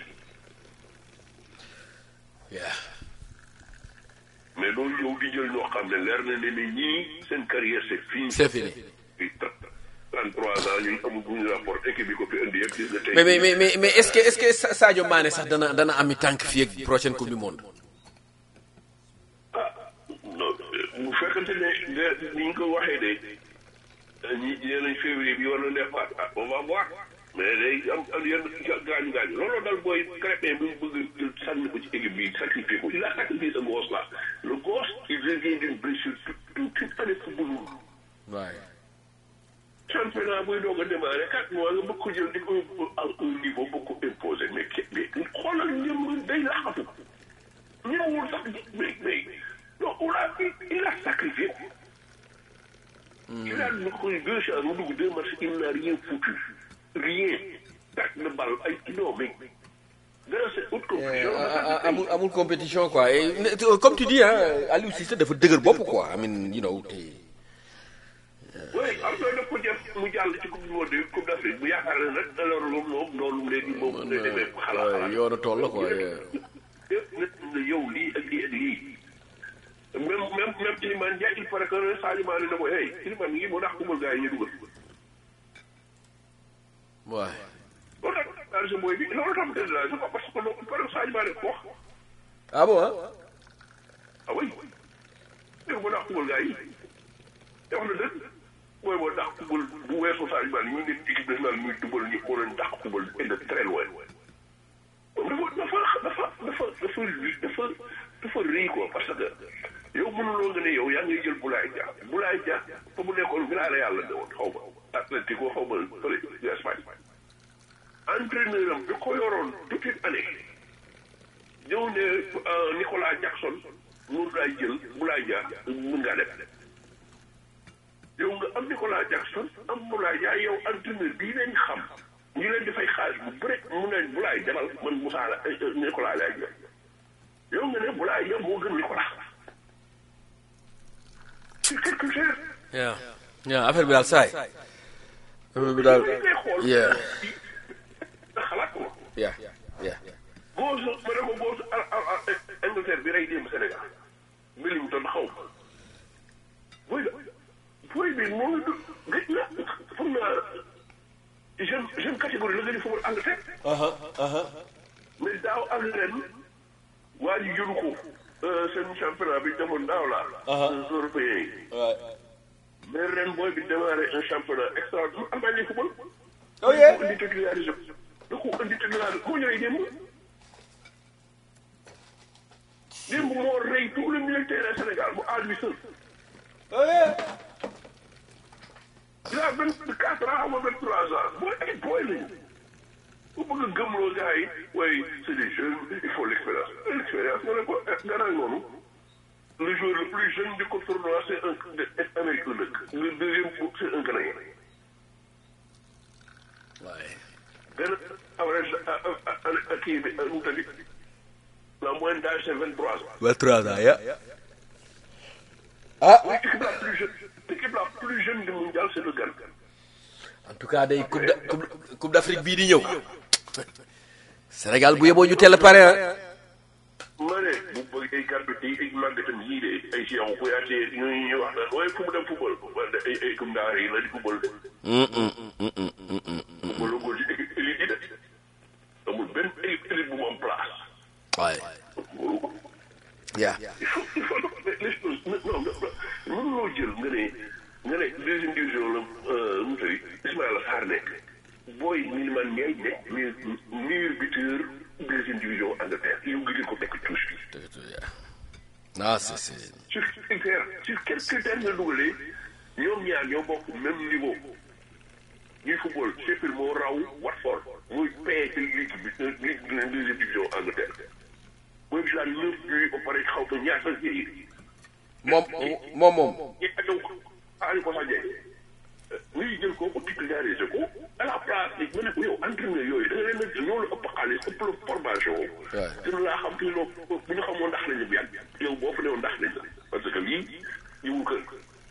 Yeah. mais loolu yow di jël ñoo xam ne leer na ne ne ñii seen carrière c'est fini. c'est fini Puis 33 ans ñuy amul bu ñu rapport équipe bi ko fi indi yëpp gis nga tey. mais mais mais mais mais est-ce que est-ce que Sa- Sadio Mané sax dana dana ami tànk fii ak prochaine coupe du monde ah non bu fekkante ne nga ni ñu ko waxee de ñi nee nañ février bi war na départ ah on va voir mais day am am yenn gaañu gaañu looloo dal booy Crépin bi mu bëgg jël sànni ko ci équipe bi sacrifié ko il a sacrifié ce gosse là le gosse il revient d'une blessure toute une année football waaye championnat buy doog a démarrer quatre mois nga bëgg ko jël di ko yóbbu à un niveau bëgg ko imposer mais ke mais xoolal ñoom day laxatu ñëwul sax mais mais non on a il a sacrifié. il a eu deux chances mu dugg deux matchs il n'a rien foutu. rien. tàkk na bal ay non mais. dans cette haute compétition. amul amul compétition quoi et comme tu dis hein Aliou Cissé dafa dëgër bopp quoi I mean you know te. oui am na daf ko def mu jàll ci coupe du monde bi coupe d'Afrique bu yaakaar ne nag alors moom moom noonu léegi moom lay demee xalaat xalaat. yoonu tool la quoi. yëpp nit ñi yow lii ak lii ak lii. même même même Iliman Ndiaye il paraît que Sadio Mané ne ko hey Iliman ngi moo tax kumbal gars yi ñu dugal. waay. loolu tax daal mooy bi loolu tax mu la c'est parce que loolu par exemple Sadio Mané ko wax. ah bon ah. ah oui. dégg nga moo tax kumbal gars yi. te wax na dëgg. mooy moo tax kubal bu weesoo Sadio Mané ñu ngi équipe nationale muy dubal ñu moo leen tax kubal et de très loin. moom dafa dafa dafa dafa dafa dafa rëy quoi parce que yow mënuloo nga ne yow yaa ngi jël Boulaye Dia Boulaye Dia fa mu nekkoon Villarreal la ne woon xaw ma Atlético xaw ma fële Espagne entraîneur am bi ko yoroon toute une année ñëw ne Nicolas Jackson mun ngaa jël Boulaye Dia mun ngaa dem yow nga am Nicolas Jackson am Boulaye Dia yow entraîneur bii leen xam ñu leen di fay xaalis bu bëri mu ne Boulaye demal man Moussa la Nicolas laay jël yow nga ne Boulaye yow moo gën Nicolas c'est quelque chose. yaa yaa affaire bi daal saay. affaire bi daal ngay xool. yeah xalaat ko. yeah yeah. góosu ma ne ko góosu Angleterre bi rey démb Sénégal Millington xaw ma booy la booy bi moo ngi du gëj na foog naa jeune jeune catégorie la nga di football Angleterre. mais daaw ak ren waa ji jëlu ko seen championnat bi demoon daaw la. européen yi. mais ren booy bi démarré un championnat extraordinaire Allemagne lay football. oh yeah. da ko indi titularisé da ko indi titularisé moo ñëwee démb. démb moo rey tout le militaire Sénégal mu aar bi seul. oh yeah. il a vingt quatre ans ou vingt trois ans booy ay booy lañu. bu bëgg a gëmloo gars yi waaye c'est des jeunes il faut l'expérience l'expérience nga ne ko gannaaw noonu le joueur le plus jeune du tournoi c'est un américain dëkk le deuxième c'est un Canadien waaye. benn average kii bi nu mu tëddi la moyenne d'âge c'est vingt trois ans vingt trois ans ya. ah. l'équipe la plus jeune l'équipe la plus jeune du mondial c'est le Ghana en tout cas day coupe d' coupe coupe d'Afrique bii di ñëw. Sénégal bu yeboo ñu teel a pare ah. ma ne bu bëgg ay gàddu ay ay màggatam yii de ay Cheikhou Kouyaté ñooñu ñuy wax naan waaye fu mu dem football wala ay ay comme ndaar yi la di football de. football ko ci équipe élite yi de amul benn équipe élite bu mu am place. waaye. loolu ko yaa. il faut il faut les choses non non mënuloo jël nga ne nga ne deuxième division la nu mu tëdd Ismaïla Sarr nekk booy Iliman Ndiaye nekk mais meilleur buteur deuxième division Angleterre yow nga jël ko tekk touche bi. ah c'est c'est. sur critère sur quel critère nga dugalee ñoom ñaar ñoo bokk même niveau ñuy football Sheffield moo raw Watford muy paye ci ligue bi ligue de deuxième division Angleterre mooy bi la neuf buts ba pare xaw ma ñaata yi moom moom moom. ñi ajow aali ko sax jey ñuy jël ko ko titularisé ko à la place ni nga ne ko yow entraîneur yooyu da nga leen a ñoo la ëpp xaalis ëpp la formation gën laa xam te loo bu ñu xamoon ndax lañu bi yow boo fa newoon ndax lañ la parce que lii ñëwul kër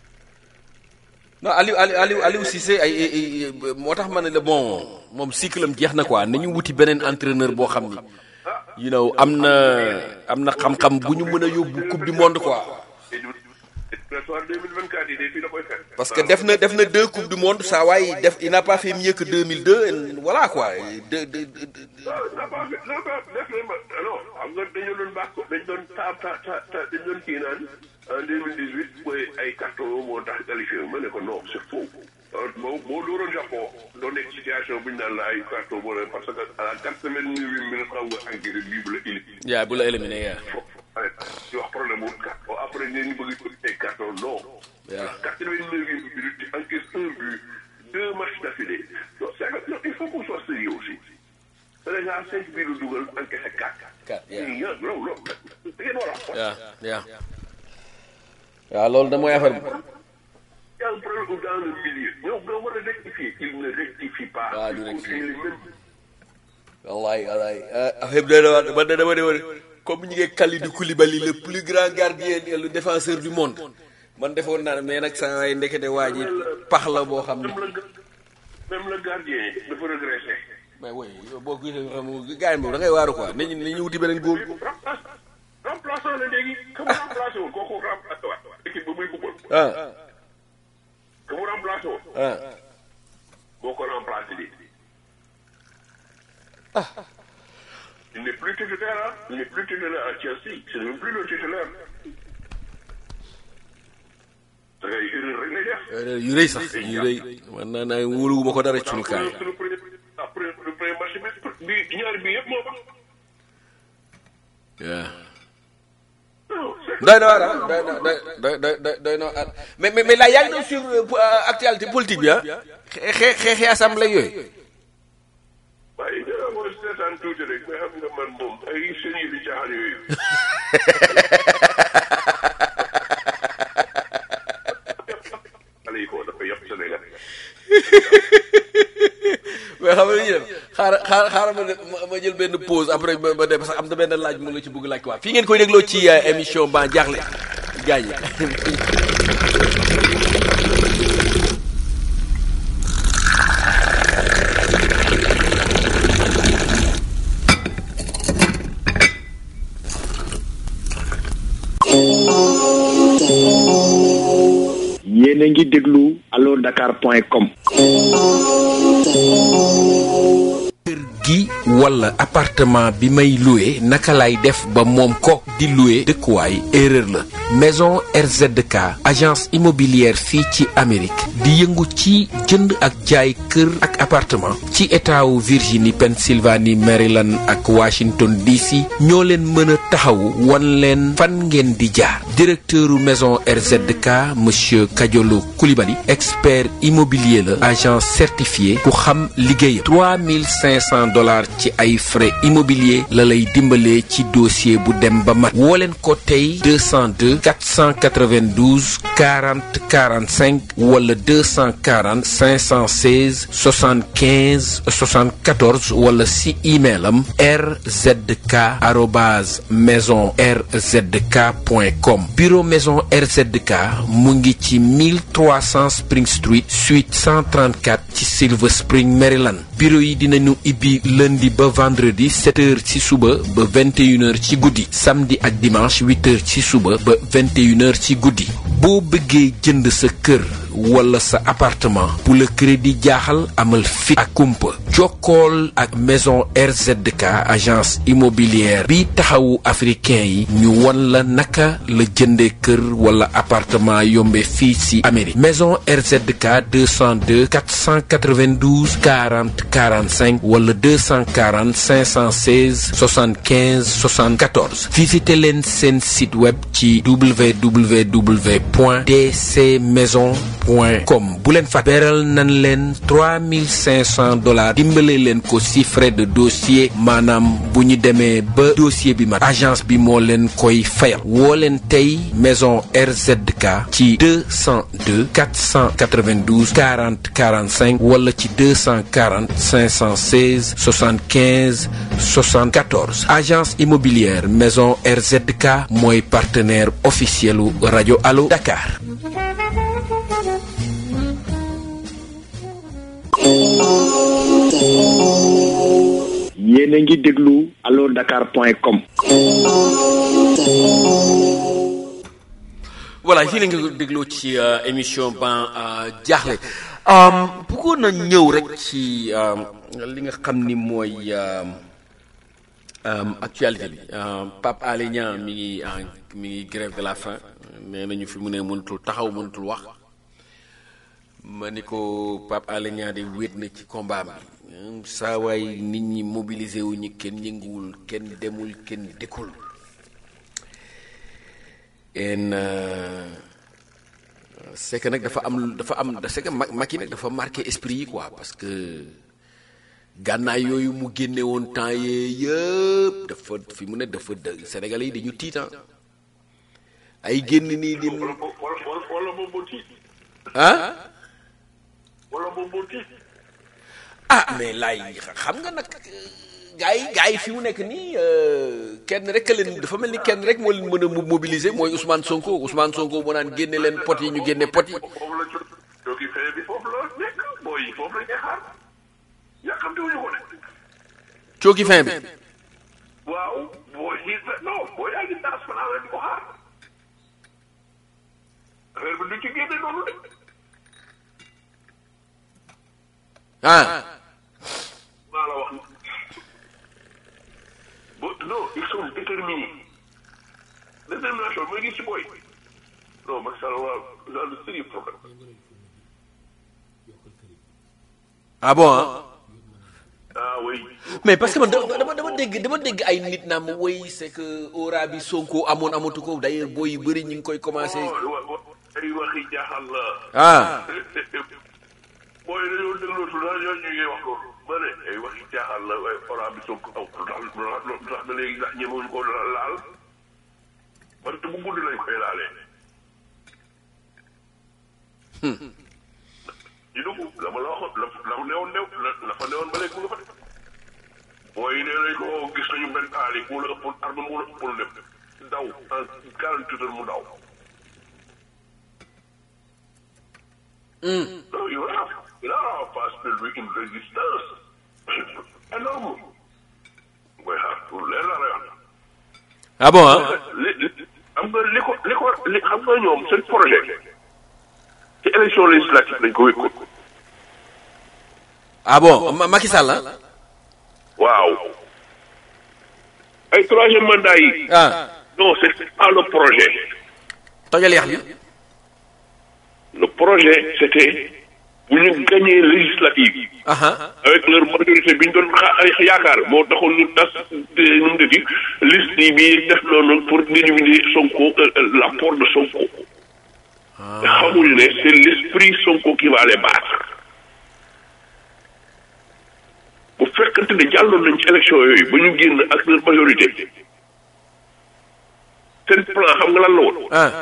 non Aliou Aliou Aliou Aliou Cissé ay ay ay moo tax ma ne la bon moom cycle am jeex na quoi nañu wuti beneen entraîneur boo xam ni you know am na am na xam-xam bu ñu mën a yóbbu coupe du monde quoi. Prétoire 2024 yi de fii la koy fekk. parce que def na def na deux coupes du monde saa waay def il n'a pas fait mieux que 2002 et voilà quoi de de de. non n'a pas fait n'a pas def na ma non xam nga dañoo doon baax ko dañ doon ta ta ta ta dañ doon kii naan en 2018 mooy ay carton moo tax qualifié ma ne ko non c'est faux. boo boo dooroon Japon doo nekk situation bu ñu naan la ay carton moo ne parce que à la quatre-vingt-neuvième minute xam nga engrais bii bu la éliminé. yaa bu la éliminé yaa. di wax problème mu carton après ñu bëgg ay carton non. waaw quatre-vingt-neuvième minute tu encaisses un but deux matchs d'affilée non c'est que non il faut qu'on soit sérieux aussi. Sénégal cinq bii la dugal encaissé quatre. Quatre, yeah. yeah. non non da ngeen war a xool. yaa yaa. waaw loolu da mooy affaire bi y a un problème dans le milieu ñoom ñoo war a rectifier il ne rectifie pas waaw du Il rectifier. continue les mêmes wallaay wallaay affaire bi doy na waar man de dama ne woon comme ñu ngi Kalidou Koulibaly le plus grand gardien et le défenseur du monde man defoon naa ne mais nag saa waay ndekete waa ji pax la boo xam ne même le même le gardien dafa régressé mais oui boo ko gisee xam nga gars yi moom da ngay waaru quoi nañu nañu wuti beneen góol remplace remplaçant la léegi que mu remplacé woon kooku remplacé waat équipe ba muy football ah que mu remplacé woon ah boo ko remplacé léegi il n'est plus titulaire hein il n'est plus titulaire à Chelsea c'est même plus le titulaire da ngay erreur rek lay def yu rëy sax yu rëy man naa naa wóoluwuma ko dara ci sunu kaay suñu premier après le premier match bi bi ñaari bi yëpp moo baax waaw non c'est doy na waar ah doy na doy doy doy doy na waar mais mais mais là yaa ngi doon sur actualité politique bi ah xee xeexi assemblée yooyu waaye dara mooy seetaan tuuti rek mais xam nga man moom ay seen yi di caaxaan yooyu xale yi ko dafa yàpp Sénégal mais xam nga li ñuy def xaaral xaaral xaaral ma def- ma- ma jël benn pause après ma ma dem parce que am na benn laaj mu la ci bëgg laaj quoi fii ngeen koy dégloo ci euh, émission ba jaaxle gaañ yéen a ngi déglu allo dakar point com kër gi wala appartement bi may loué naka lay def ba moom ko di loué dëkkuwaay erreur la maison RZK agence immobilière fii ci Amérique di yëngu ci jënd ak jaay kër ak appartement ci état wu Virginie Pennsylvanie Maryland ak Washington DC ñoo leen mën a taxawu wan leen fan ngeen di jaar directeuru maison RZK monsieur Kadiolo Koulibaly expert immobilier la agent certifié ku xam liggéeyam 3500 dollars ci ay frais immobilier la lay dimbalee ci dossier bu dem ba mat woo leen ko tey 202 492 40 45 wala 240 516 75 74 wala si email am rzk arobase maison rzk point com bureau maison RZK mu ngi ci 1300 Spring Street suite 134 ci Silver Spring Maryland bureau yi dinañu ibbi lundi ba vendredi 7 heures ci suba ba 21 heures ci guddi samedi ak dimanche 8 heures ci suba ba 21 heures ci guddi boo bëggee jënd sa kër wala sa appartement bu la crédit jaaxal amal fit ak kumpa jokkool ak maison RZK agence immobilière bi taxawu africain yi ñu won la naka la jënde kër wala appartement yombe fii ci Amérique maison RZK 202 492 40 45 wala 240 516 75 74 visité leen seen site web ci www.dcmaison point com bu leen fa beral nan leen 3500 dollars dimbale leen ko si frais de dossier maanaam bu ñu demee ba dossier bi mat agence bi moo leen koy fayal woo leen tey maison RZK ci 202 492 40 45 wala ci 240 516 75 74 agence immobilière maison RZK mooy partenaire officiel u rajo Allo Dakar. yéen a ngi déglu allo dakar point com voilà fii la nga dégloo ci euh, émission ban jaaxle bëggoon na ñëw rek ci euh, li nga xam ni mooy euh, euh, actualité bi euh, Pape Alé Niang mi ngi en mi ngi grève de la faim nee nañu fi mu ne mënatul taxaw mënatul wax ma ni ko Pape Alé Niang de wéet na ci combat bi saa waay nit ñi mobilisé wu ñu kenn yënguwul kenn demul kenn dikkul en euh, c'est que nag dafa am dafa am c'est que Ma- Macky nag dafa marqué esprit yi quoi parce que gànnaay yooyu mu génne woon temps yee yëpp dafa fi mu ne dafa dë Sénégalais yi dañu tiitan ay génn nii di wala boog wala wala moom moo tiit ah wala moom moo tiit ah mais laay xam nga nag gars yi gars yi fi mu nekk nii euh, kenn rek a leen dafa mel ni kenn rek moo leen mën a mo- mobiliser mooy Ousmane Sonko Ousmane Sonko moo naan génne leen pot yi ñu génne pot yi foofu la jot joogi fee bi foofu la nekk booy yi foofu la ñuy xaar yàkkamte wuñu ko de cooki fin bi waaw booy yi non booy yaa ngi daas fanaa la di ko xaar affaire bi du ci génne noonu de ah maa la wax bo non ils sont déterminés détermination mooy gis ci booy non Macky Sall waaw dans le sérieux problème ah bon ah ah oui mais parce que man dama dama dama dégg dama dégg ay nit naa ma woy c'est que aura bi Sonko amoon amatu ko d'ailleurs booy yu bëri ñu ngi koy commencé wa wa ay waxi jaaxal la ah booy dañoo déglootu daal ñoo ñu ngi wax loolu ma ne ay waxi jaaxal la waaye oraa bi Sonko aw lu tax lu tax ba léegi sax ñemewuñu ko laal parce que bu guddi lañ koy laalee ñu dugg la ma la waxoon la la mu newoon new la la fa newoon ba léegi mu nga fa de booy nee nañ ko gis nañu benn aali mu la ëppoon arme mu la ëppoon lépp daw en quarante heures mu daw Non, il a, il a en face de lui une résistance énorme. mooy xaar pour leer la lay wax. ah bon ah li li xam nga li ko li ko li xam nga ñoom seen projet ci élection législative lañ ko wékkoon. ah bon Ma- Macky Sall ah waaw. ay troisième mandat yi. ah non c'est pas le projet. tojal yax bi le projet c'était bu ñu gagné législative. aha avec leur majorité bi ñu doon xa- yaakaar moo taxoon ñu tas te nu mu dëkk liste yi bi def noonu pour éliminer Sonko euh, euh, l'apport de Sonko. te xamuñu ne c'est l'esprit Sonko qui va les battre. bu fekkante ne jàlloon nañ ci élection yooyu ba ñu génn ak leur majorité seen plan xam nga lan la woon. ah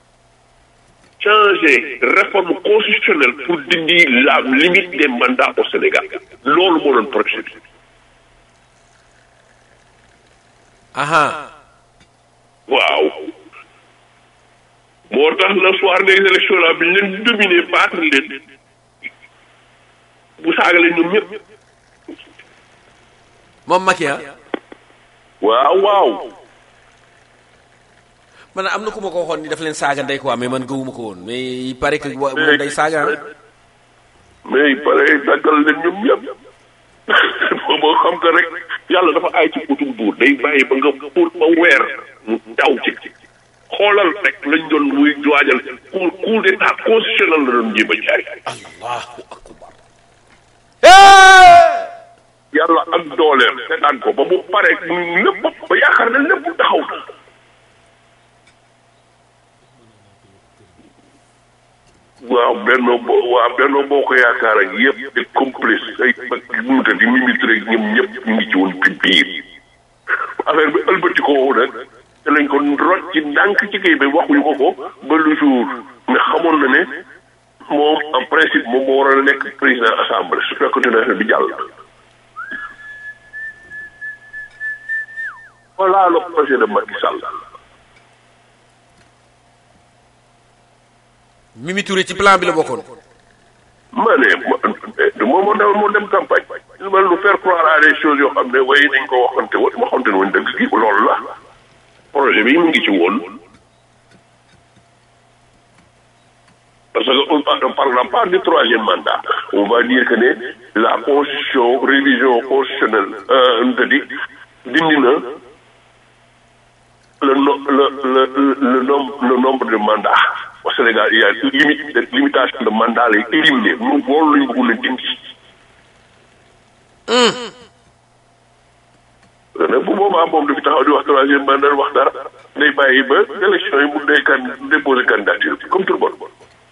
changer réforme constitutionnelle pour dindi la limite des mandats au Sénégal loolu moo doon projet bi. aha waaw moo tax le soir des élections là bi ñu leen dominé battre leen bu saaga leen ñoom ñëpp. moom Macky ah waaw waaw. man am na ku ma ko waxoon ni daf leen saaga ndey quoi mais man gëwuma ko woon mais il paraît que wa- moom day saaga ah mais il paraît daggal leen ñoom ñëpp boo xam que rek yàlla dafa aay ci putum buur day bàyyi ba nga pour ba weer mu daw ci xoolal rek lañ doon muy waajal coup coup d'état constitutionnel la doon jéem a jaay. allahu akbar yàlla ak dooleem seetaan ko ba mu pare lépp ba yaakaar ne lépp taxaw na. waaw benno bo waaw benno boo ko yaakaar ak yëpp des complices ay nu mu tëdd Mimi Touré ñoom ñëpp ñu ngi ci woon ci biir affaire bi ëlbati ko woon nag te lañ ko rocc ci ndànk ci kii bi waxuñu ko ko ba le jour nga xamoon na ne moom en principe moom moo waroon a nekk président assemblée su fekkoon ne affaire bi jàll. voilà le projet de Macky Sall. Mimi Touré ci plan bi la bokkoon ma ne ma moom moo dem moo dem campagne il va nous faire croire à des choses yoo xam ne waaye dañ ko waxante woon waxante woon dëgg gi loolu la projet bi mu ngi ci woon parce que on ne parlera pas du troisième mandat on va dire que ne la constitution révision constitutionnelle euh, nu tëddi dindi na le no le le le nombre le nombre de mandats au Sénégal il y a une limite de limitation de mandat lay éliminé ñun loolu lañu bëgg a dindi. nag bu boobaa moom du fi taxaw di wax troisième mandat wax dara day bàyyi ba élection yi mu day kan déposer candidature bi comme tout le monde.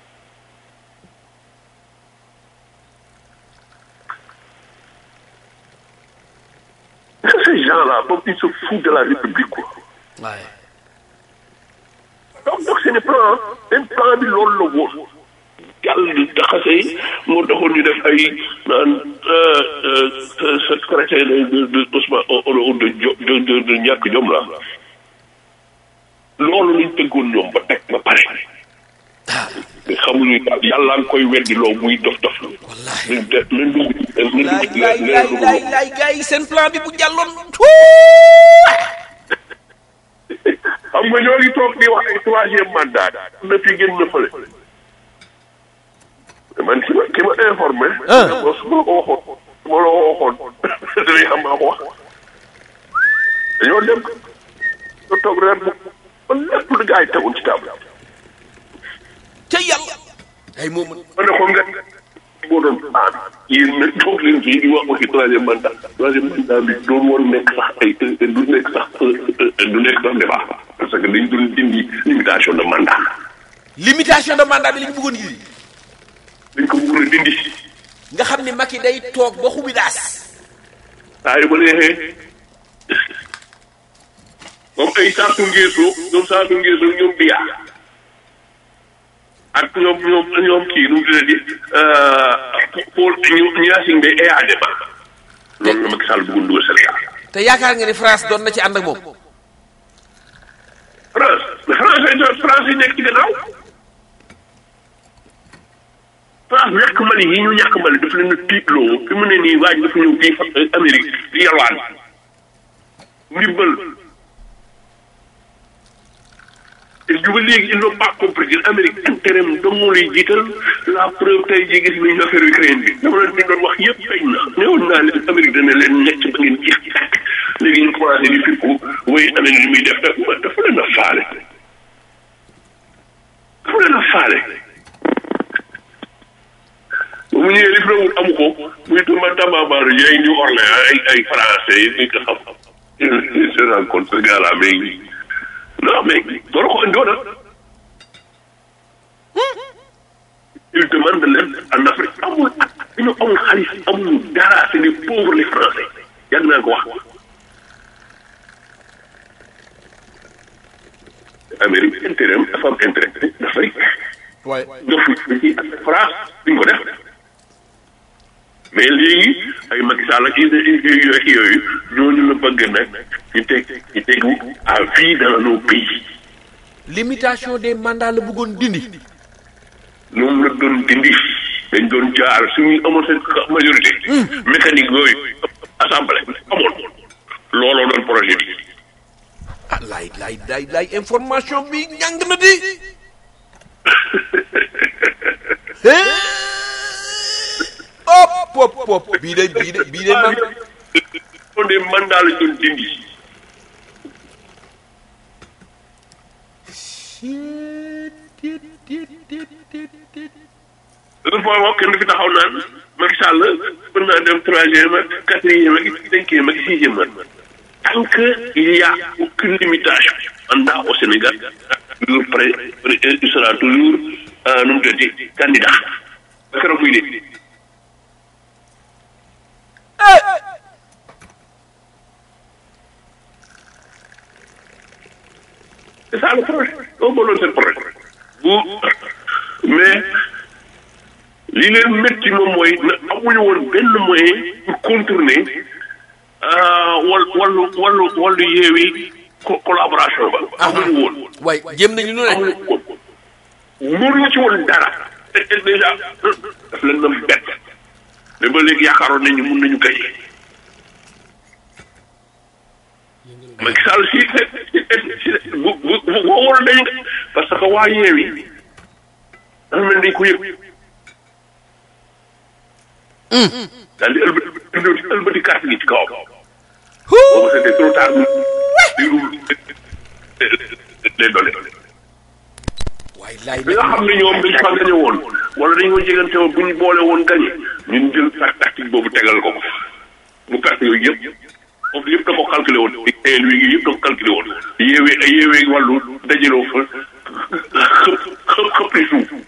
ces gens-là, donc ils se foutent de la République quoi. waaye donc donc seen plan seen plan bi loolu la woon yàlla di taxase yi moo taxoon ñu def ay naan secrétaire de de Ousmane de de de de ñàkk jom la loolu lañ tëggoon ñoom ba teg ba pare mais xamuñu yàlla nga koy weddi loo muy dof dof wallahi leen leen dugg leen laay dugg laay leen laay dugg laay laay gars yi seen plan bi bu jàlloon xam nga ñoo ngi toog di wax ay troisième mandat na fi génn na fële man ki ma ki ma informé. Ah. bon su ma la ko waxoon su ma la ko waxoon dinañ xam maa ko wax dañoo dem nga toog reer bu ba lépp lu gars yi tegoon ci table. ca yàlla ay moom ma ne ko nga boo doon aan yéen nag toog leen fii di wax waxi troisième mandat troisième mandat bi doon woon nekk sax ay du nekk sax du nekk sax débat parce que dañ doon dindi limitation de mandat limitation de mandat bi li ñu bëggoon indi dañ ko bëggoon a dindi nga xam ni Macky day toog ba xubi daas saa yu ba neexee comme ay saatu ngeesoo ñoom saatu ngeesoo ñoom biyaa ak ñoom ñoom ñoom kii nu mu tuddati Paul ñu ñaasing day EADMA loolu la Macky Sall bëggoon dugal Sénégal te yaakaar nga ni France doon na ci ànd ak moom France mais France France yi nekk ci gannaaw France ñàkk Mali yi ñu ñàkk Mali daf leen a tiitloo fi mu ne nii waaj dafa ñëw fii fa Amérique di yalwaan ndimbal te ju ba léegi ils n'ont pas compris que Amérique intérêt am dong moo lay jiital la preuve tey jii gis nañu affaire Ukraine bi dama leen di doon wax yëpp feeñ na néewoon naa leen Amérique dana leen nekk ba ngeen jeex tàkk léegi ñu commencé di firku woy Amérique li muy def dafa dafa leen a faale dafa leen a faale ba mu ñëwee li fi doon amu ko muy tamba tambambaar yi ay New Orleans ay ay français yi ñu ko xam se rencontre ce gars là mais non mais doora ko indi woon il demande leen en Afrique amul ak dañoo amul xaalis amul dara c'est des pauvres les français yàgg naa ko wax Amérique intérêt am dafa am intérêt dafay waaye def ci ak France duñ ko def mais léegi ay Macky Sall ak yooyu yooyu ñooñu la bëgg nag ñu teg ñu tegu à vie dans nos pays limitation des mandats la bëggoon dindi ñoom la doon dindi dañ doon jaar suñu amoon seen majorité mécanique yooyu assemblée amoon looloo doon projet bi ah laay laay laay laay information bi ñàng na di hop hop hop bii de bii de bii de man on des mandats la doon dindi dafa foo wax kenn fi taxaw naan Macky Sall mën naa dem troisième ak quatrième ak cinquième ak sixième ak tant que il y a aucune limitation mandat au Sénégal toujours prêt il sera toujours nu mu tuddati candidat ba keroog muy dee c'est ça le projet loolu moo doon seen projet bu mais li leen métti moom mooy na amuñu woon benn moyen pour contourner wal wallu wallu wallu yeewi co- collaboration ba amuñu woon waaye jéem nañu lu ne amuñu woon mënuñu ci woon dara te te déjà daf leen doon bett mais ba léegi yaakaaroon nañu mun nañu gañe Macky Sall si si bu bu bu woowul dañu parce que waa yeewi dafa mel ni dañ ko yëg daal di ëlbati ëlbati carte gi ci kawam boobu c'était trop tard di roul les données waaye laay bi nga xam ne ñoom dañ fa gañe woon wala dañ ko jegante woon bu ñu boole woon gañe ñun jël carte tactique boobu tegal ko ko mu perte yooyu yëpp foofu yëpp da ko calculé woon teel wi ngi yëpp da ko calculé woon yeewee ay yeewee wàllu dajaloo fa xëpp xëpp xëpp li suuf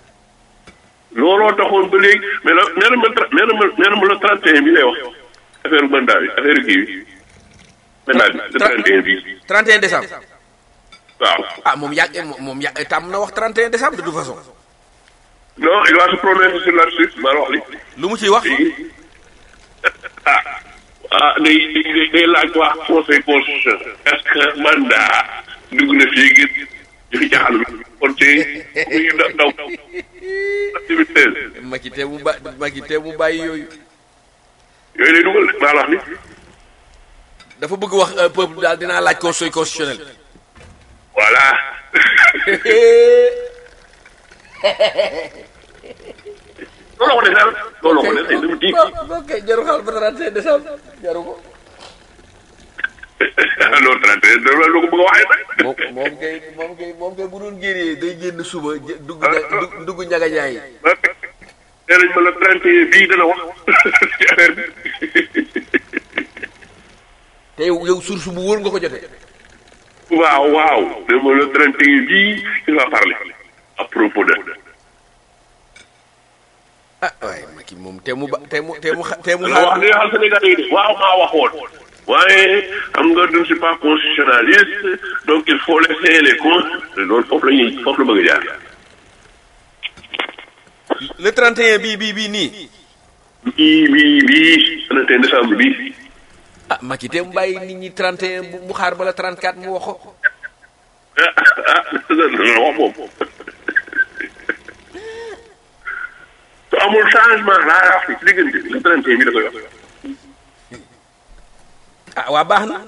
looloo taxoon ba léegi mais la nee na ma tra- nee na ma nee na ma la 31 bi lay wax affaire mandat bi affaire kii bi mandat bi le 31 bi 31 décembre waaw ah moom yàgg moom moom yàgg tàmm na wax 31 décembre de toute façon non il va se prononcer sur là-dessus maa la wax li lu mu ciy wax ah ah day day day laaj waa conseil constitution est-ce que mandat dugg na fii ngir jëfi jaxal bi kon ci muy daw daw 2016 Macky te mu ba Macky te mu bàyyi yooyu yooyu lay dugal de maa la wax ni dafa bëgg wax euh, peuple daal dinaa laaj conseil constitutionnel voilà loolu ko defee loolu ko defee dama tiit ok jaru xaal ba 31 décembre jaru ko non 31 da la ko bëgg a waxee nag moom moom kay moom kay moom kay bu doon génnee day génn suba jë- dugg ña- dugg dugg ñaga ñaay nee nañ ma la 31 bii dana wax ci affaire bi te yow yow source bu wóor nga ko jotee waaw waaw nee ma le 31 bii il va parler à propos de ah waaye Macky moom te mu ba te mu te mu xa- te mu la wax li nga xam Sénégal yi de waaw maa waxoon waaye xam nga je ne suis pas constitutionnaliste donc il faut laisser les cons loolu foofu la ñuy foofu la bëgg a jaar le 31 bii bii bii nii bii bii bii 31 décembre bii ah Macky te mu bàyyi nit ñi 31 bu mu xaar bala 34 mu wax ko ah ah dana wax moom su amul changement laa wax ci diggante bi le 31 bi da koy wax ah waa baax na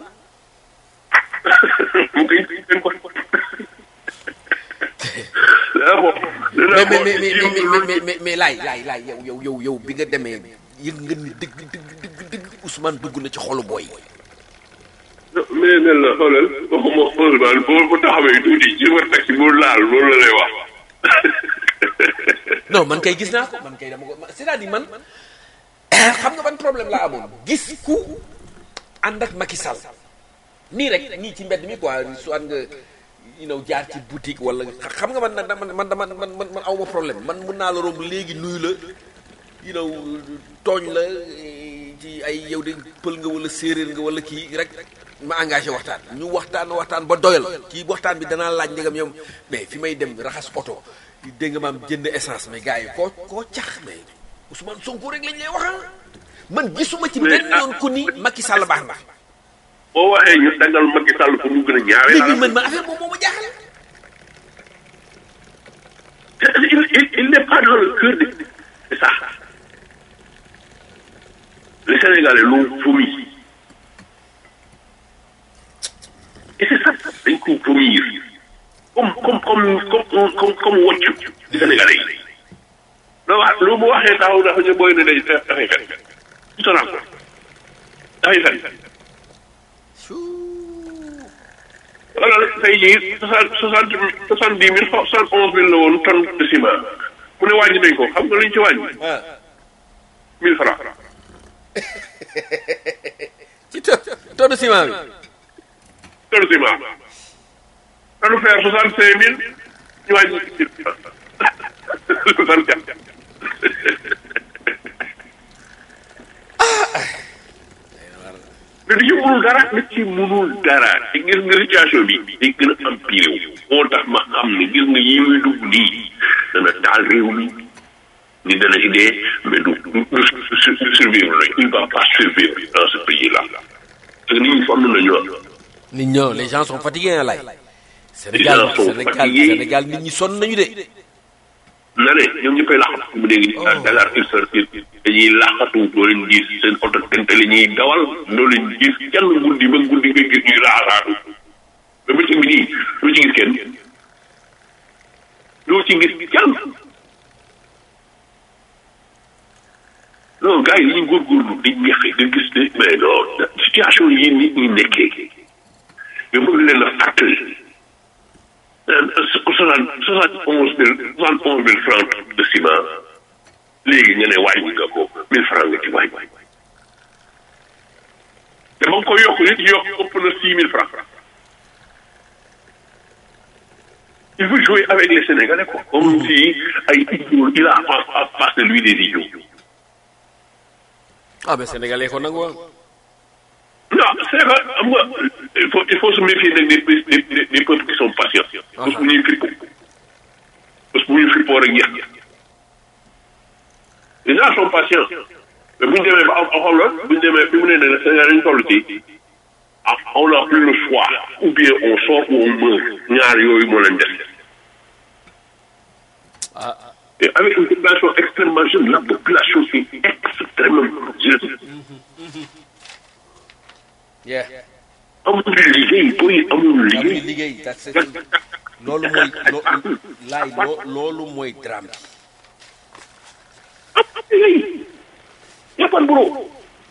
mu koy seen ko daa ko mais mais mais mais mais mais mais mais laay laay laay yow yow yow yow bi nga demee yëg nga ni dëgg dëgg dëgg dëgg Ousmane dugg na ci xolu booy mais ne la xoolal waxuma Ousmane boo bu taxawee tuuti ci war taxi bu laal loolu la lay wax non man kay gis naa ko man kay dama ko c'est-à-dire man xam nga ban problème laa amoon gis ku ànd ak Macky Sall nii rek nii ci mbedd mi quoi soit nga you know jaar ci boutique wala xam nga man man man dama man man man awma problème man mën naa la romb léegi nuyu la you know tooñ la eh, ci ay yow de pël nga wala séeréer nga wala kii rek ma engagé waxtaan ñu waxtaan waxtaan ba doyal kii waxtaan bi danaa laaj ndegam yow mais fi may dem raxas oto dégg nga maam jënd essence mais gars yi koo koo cax mais Ousmane Sonko rek lañ lay waxal man gisuma ci benn yoon ku ni Macky Sall baax na boo waxee ñu dagal Macky Sall pour mu gën a ñaawee léegi man man affaire boobu moo ma jaaxal il, il, il n'est pas dans le cœur de c'est ça les Sénégalais l'ont vomi et c'est ça dañ ko vomir comme comme comme comme comme comme woccu ci Sénégalais yi loo wax lu mu waxee taxaw dafa ñu booy ne day dafay fen tu te rends compte dafay fen voilà tey jii soixante soixante soixante dix mille soixante onze mille la woon tonne de ciment mu ne wàññi nañ ko xam nga lu ñu ci wàññi mille francs ci to tonne ciment bi tonne ciment tonne fer soixante cinq mille ñu wàññi mille francs soixante quatre mais du ci mënul dara du ci mënul dara te gis nga situation bi day gën a empiré wu moo tax ma xam ne gis nga yi muy dugg nii dana taal réew mi ni dana ci dee mais du du du survivre nañ il va pas survivre dans ce pays là parce que nit ñi sonn nañu ah nit ñoo les gens sont fatigués lay Sénégal gens sont Sénégal fatigués. Sénégal nit ñi sonn nañu de na ne ñoom ñëppay laxatu mu dégg ni Dakar il sortir dañuy laxatu doo leen gis seen oto tente la ñuy dawal doo leen gis kenn guddi ba guddi nga gis ñuy raasaatu ba bëccëg bi nii doo ci gis kenn doo ci gis kenn non gars yi dañuy góorgóorlu di ñaxe nga gis ne mais non situation yi nit ñi nekkee nga bëgg leen a fàttali soixante soixante onze mille soixante onze mille francs de ciment léegi nga ne wàññi nga ko mille francs nga ci wàññi te ba nga ko yokk nit yokk ëpp na six mille francs il veut jouer avec les Sénégalais quoi comme si ay idiots il a en face de lui des idiots ah mais sénégalais ko nangu woon non c'est que xam nga il faut il faut se méfier nag des des des des peuples qui sont patients. parce que bu ñuy fippo parce que bu ñu fippoo rek jeex les gens sont patients mais bu ñu demee ba am xam la bu ñu demee fi mu ne nii Sénégal dañu toll ci ah on n'a plus le choix ou bien on sort ou on meurt ñaar yooyu moo leen def. Et avec une population extrêmement jeune, la population est extrêmement jeune. yeah amuñu liggéey booy amuñu amuñu liggéey. liggéey that's it. loolu mooy lo- laay loo loolu mooy drame bi amuñu liggéey. y a pas de boulot.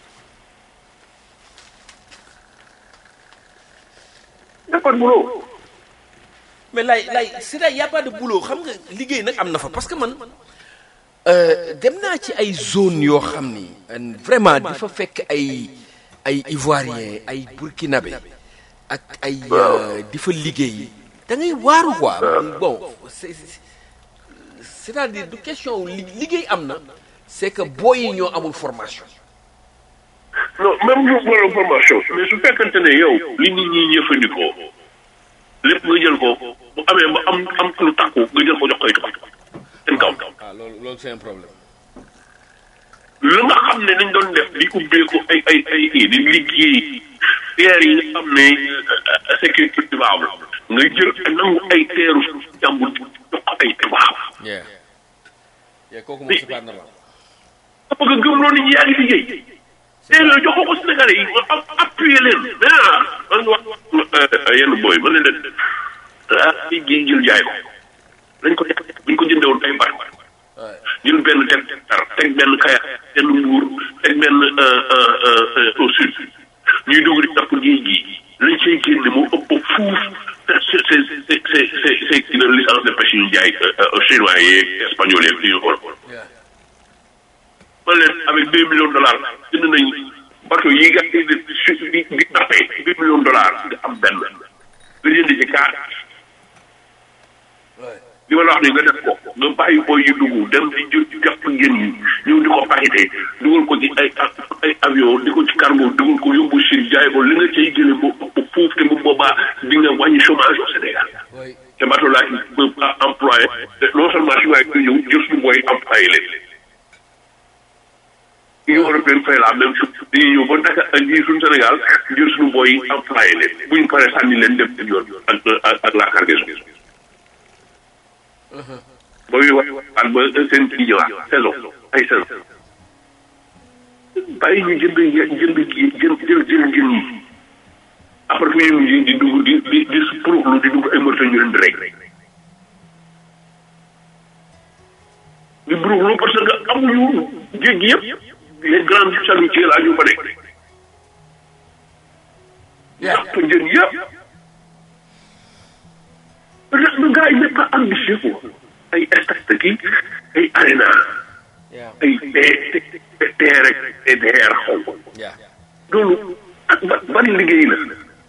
y a pas de boulot. mais lay lay c'est-à-dire y a pas de boulot xam nga liggéey nag am na fa parce que man euh, dem naa ci ay zone yoo xam ni euh, vraiment di fa fekk ay ay ivoirien ay burkinabé ak ay euh, di fa liggéey da ngay waaru quoi bon c'est c'est-à-dire du question li liggéey am na c'est que booy yi ñoo amul formation non même ñu wala formation mais su fekkante ne yow li nit ñi jëfandikoo lépp nga jël ko bu amee ba am am lu takku nga jël ko jox koy tubaab seen kaw. ah loolu loolu c'est un problème lu nga xam ne dañ doon def di ubbeeku ay ay ay kii di liggéey terre yi nga xam ne euh, sécurité tubaab la nga jël nangu ay teeru jàmbur jox ko ay tubaab. yeah yeah kooku moom c'est pas normal parce que gëm loolu nit ñi yaa ngi liggéey. teer yooyu jox ko Sénégalais yi nga am appuyer leen mais ah man wax euh, yenn booy man leen leen ah ci gi jël jaay ko dañ ko dañ ko jëndee woon ay bar jël benn teg tar teg benn kaya benn mbuur teg benn au sud ñuy dugg di tapp géej gi lañ cay génne moo ëpp fuuf c'est c'est c'est c'est c'est c'est kii la licence de pêche yu ñu jaay chinois yeeg espagnol yeeg li ñu xool man leen avec deux millions de dollars jënd nañ bateau yi nga di di di di tappee deux millions de dollars nga am benn nga jënd ci kaar li ma la wax ni nga def ko nga bàyyi booy yu dugg dem di jë jàpp ngeen yi ñëw di ko paqueté dugal ko ci ay ay avion di ko ci cargo dugal ko yóbbu Chine jaay ko li nga cay jëlee ba ëpp fuuf te bu boobaa di nga wàññi chômage au Sénégal te bateau laa ci peut employé non seulement si waaye ñëw jël suñu booy employé leen Union européenne fait la même chose dañuy ñëw ba Dakar ak ñii suñu Sénégal jël suñu booy employé leen bu ñu paree sànni leen dem seen yoon ak ak ak la cargaison ba muy wax waat ba seen kii ñëwaat saison ay saison bàyyi ñu jënd jënd jënd jël jël jël njën yi après fu ñu mujj di dugg di di di suruxlu di dugg ay moto ñu leen di rey di buruxlu parce que amuñu géej gi yëpp les grandes chalutiers laa ñu fa nekk jàpp njën yëpp le gars il n'est pas ambitieux quoi ay stade kii ay arena ay TR rek TDR xaw ma loolu ak ba ban liggéey la.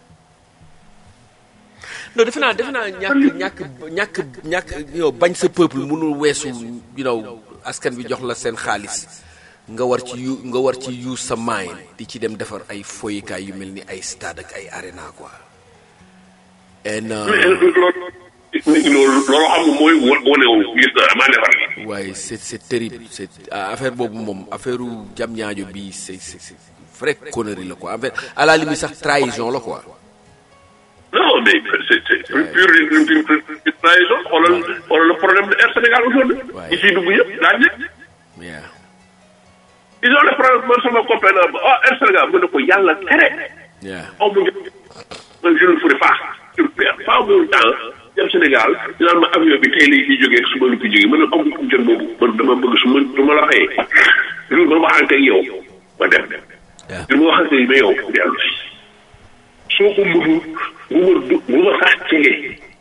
non defe naa defe naa ñàkk ñàkk ñàkk ñàkk yow bañ sa peuple mënul weesu you know askan bi jox la seen xaalis nga war ci yu nga war ci use sa mind di ci dem defar ay foyikaay yu mel ni ay stade ak ay arena quoi. and loolu loolu xam nga mooy wane wu gis na maa defar li waaye c'est c'est terrible c'est affaire boobu moom affaire u jam ñaajo bi c'est c'est c'est vrai connerie la quoi en fait à la limite sax trahison la quoi. non mais c'est c'est pure pure trahison xoolal xoolal le problème de Air Sénégal aujourd'hui ñi ciy dugg yëpp laaj leen yeah ils ont le problème man sama copain la ah Air Sénégal mu ne ko yàlla tere yeah aw ma jot je ne ferai pas je ne perds pas mon temps dem Sénégal dinaan ma avion bi tey lay ciy jógee suba lu ko jógee man am na jot boobu man dama bëgg su ma su ma la xëyee loolu ma waxante ak yow ma dem li ma waxante ak yow dellu si soo ko mënul bu ma du bu ma sax jege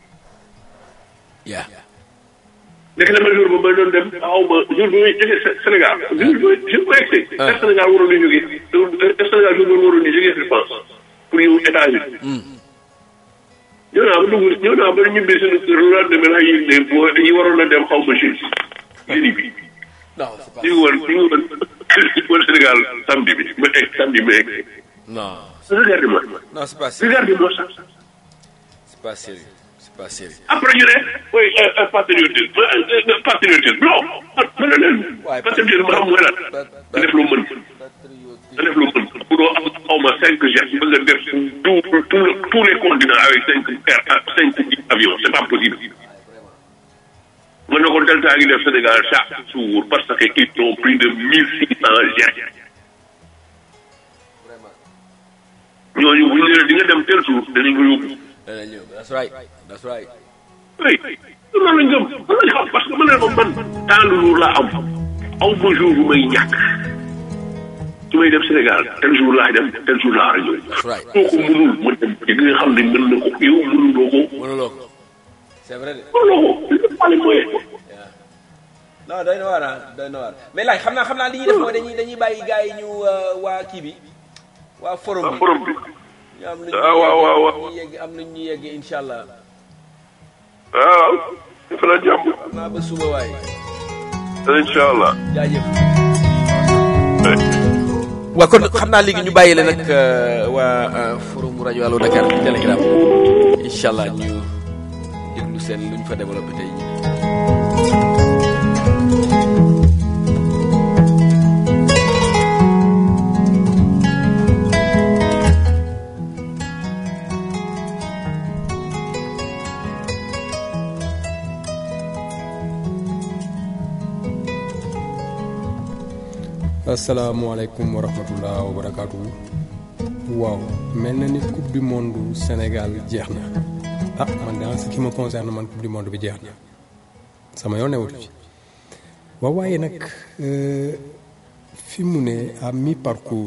yeah nekk na ma jour ba ma doon dem aw ma jour bi may jógee Sénégal jour bi jour ba egsi Air Sénégal waroon na jógee Air Sénégal jour boobu waroon na jógee fi France pour yow États-Unis ñëw naa ba dugg ñëw naa ba ñibbi suñu kër lu daan demee naa yëg ne boo dañuy waroon a dem xaw ma Chine jëli bi non c'est pas ñu ngi woon ñu ngi woon woon Sénégal samedi bi ma egg samedi ma egg non Regarde-moi. non c'est pas sérieux Regarde-moi ça. c'est pas sérieux c'est pas sérieux Après, ñu ne, oui, euh, euh, patriotisme, euh, euh, patriotisme. Non, ma ne leen, Ouais, patriotisme xam mooy lan. nga def loo mën. nga def loo mën. bu doo am xaw ma cinq jets ba nga def tout tout tous les continents avec cinq air cinq avions c'est pas possible. nga ne ko Delta gi def Sénégal chaque jour parce que ils ont plus de mille six cent jets. ñooñu bu ñu nee di nga dem tel jour danañ ko yóbbu. dana ñëw that's right that's right oui loolu lañ gëm loolu lañ xam parce que man ne ko man temps lu jour laa am aw ma jour bu may ñàkk su may dem Sénégal tel jour laa dem tel jour laa war a ñëw. that's right soo ko mënul ma dem ci nga xam ne mën na ko yow mënuloo ko mënuloo ko c'est vrai de mënuloo ko il faut les moyens. non doy na waar ah doy na waar mais laaj xam naa xam naa li ñuy def mooy dañuy dañuy bàyyi gars yi ñu euh, waa kii bi waa forum ah bi forum bi ñu am ah waaw waaw waaw ñu yegg am nañ ñu yegg incha allah waaw dafa la jàmm xam naa ba suba waaye incha allah. jaajëf waaw kon xam naa léegi ñu bàyyi la nag euh, waa euh, forum rajo Allo Dakar Telegram incha allah ñu déglu seen lu ñu fa développé tey jii. asalaamaaleykum wa rahmatullah wa barakaatu. waaw mel na ni coupe du monde Sénégal jeex na ah man de en ce qui me concerne man coupe du monde bi jeex na sama yoon newut ci waaw waaye nag euh, fi mu ne à mi parcours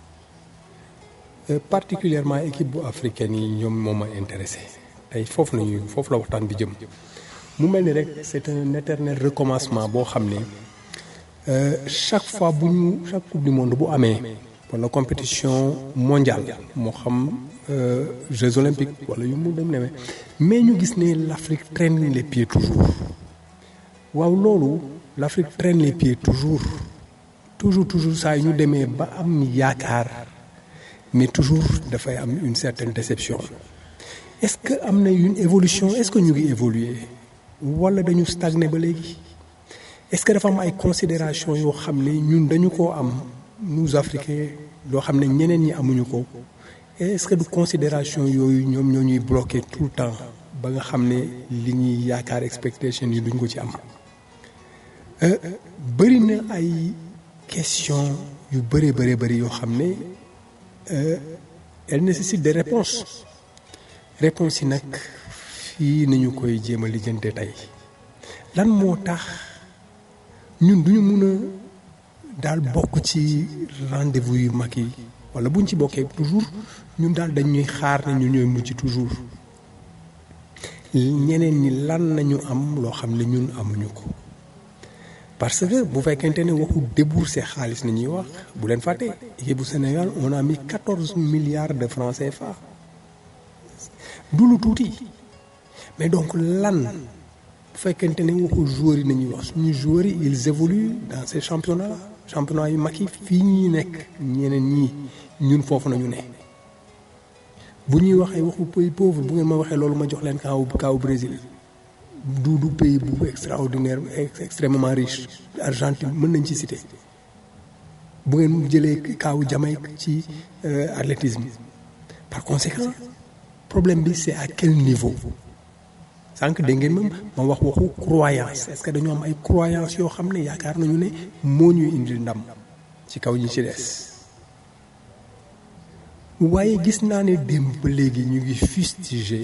euh, particulièrement équipe bu africaine yi ñoom moo ma intéressé tey foofu nañu foofu la waxtaan bi jëm mu mel ni rek c'est un éternel recommencement boo xam ne Euh, chaque fois bu ñu chaque coupe du monde bu amee wala compétition mondiale moo xam euh, Jeux olympiques wala yu mu dem demee mais ñu gis ne l'Afrique traîne les pieds toujours waaw loolu l'Afrique traîne les pieds toujours toujours toujours saa yu ñu demee ba am yaakaar mais toujours dafay am une certaine déception est-ce que am na une évolution est-ce que ñu ngi évoluer wala dañu stagner ba léegi est-ce que dafa am ay considération yoo xam ne ñun dañu koo am nous africains loo xam ne ñeneen ñi amuñu ko est-ce que du considération yooyu ñoom ñoo ñuy bloquer tout le temps ba nga xam ne li ñuy yaakaar expectation yi duñ ko ci am bëri na ay question yu bëree bëree bëri yoo xam ne elle nécessite des réponses réponses yi nag fii nañu koy jéem a lijjante tey lan moo tax ñun duñu mun a daal bokk ci rendez-vous yu mag yi wala buñ ci bokkee toujours ñun daal dañuy xaar ne ñu ñooy mujj toujours ñeneen ñi lan nañu am loo xam ne ñun amuñu ko parce que bu fekkente ne waxu débourser xaalis na ñuy wax bu leen fàtte équipe bu Sénégal on a mis quatorze milliards de francs CFA du lu tuuti mais donc lan bu fekkente ne waxu joueurs yi nañuy wax suñu joueurs yi ils évoluent dans ces championnats championnats yu mag yi fii ñuy nekk ñeneen ñii ñun foofu nañu ne bu ñuy waxee waxu pays pauvre bu ngeen ma waxee loolu ma jox leen kaaw kaaw Brésil du du pays bu extraordinaire extrêmement riche Argentine mën nañ ci citer bu ngeen jëlee kaaw Jamaïque ci athlétisme par conséquent problème bi c'est à quel niveau sànq dégg ngeen moom ma wax waxu croyance est-ce que dañoo am ay croyance yoo xam ne yaakaar nañu ne moo ñuy indil ndam ci kaw ñi ci des waaye gis naa ne démb ba léegi ñu ngi fustiger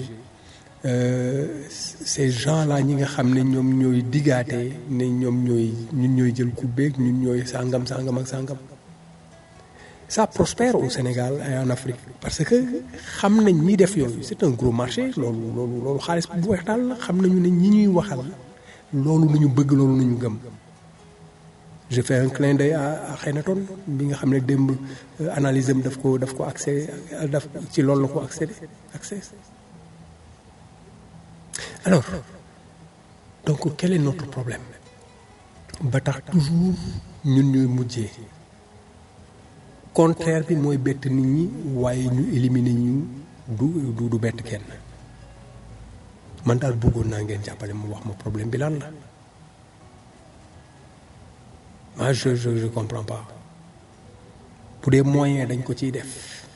ces gens-là ñi nga xam ne ñoom ñooy diggaate ne ñoom ñooy ñun ñooy jël ku beeg ñun ñooy sàngam sàngam ak sàngam ça prospère au Sénégal et en Afrique parce que xam nañ ñi def yooyu c'est un gros marché loolu loolu loolu xaalis bu weex daal la xam nañu ne ñi ñuy waxal loolu nañu bëgg loolu nañu gëm je fais un clin d'œil à Akhenaton bi nga xam ne démb analyse am daf ko daf ko accès daf ci loolu la ko accédé accès alors donc quel est notre problème ba tax toujours ñun ñuy mujjee contraire bi mooy bett nit ñi waaye ñu éliminer ñu du du du bett kenn man daal bëggoon naa ngeen jàppale mu wax ma problème bi lan la ah je je je comprends pas bu dee moyen dañ ko ciy def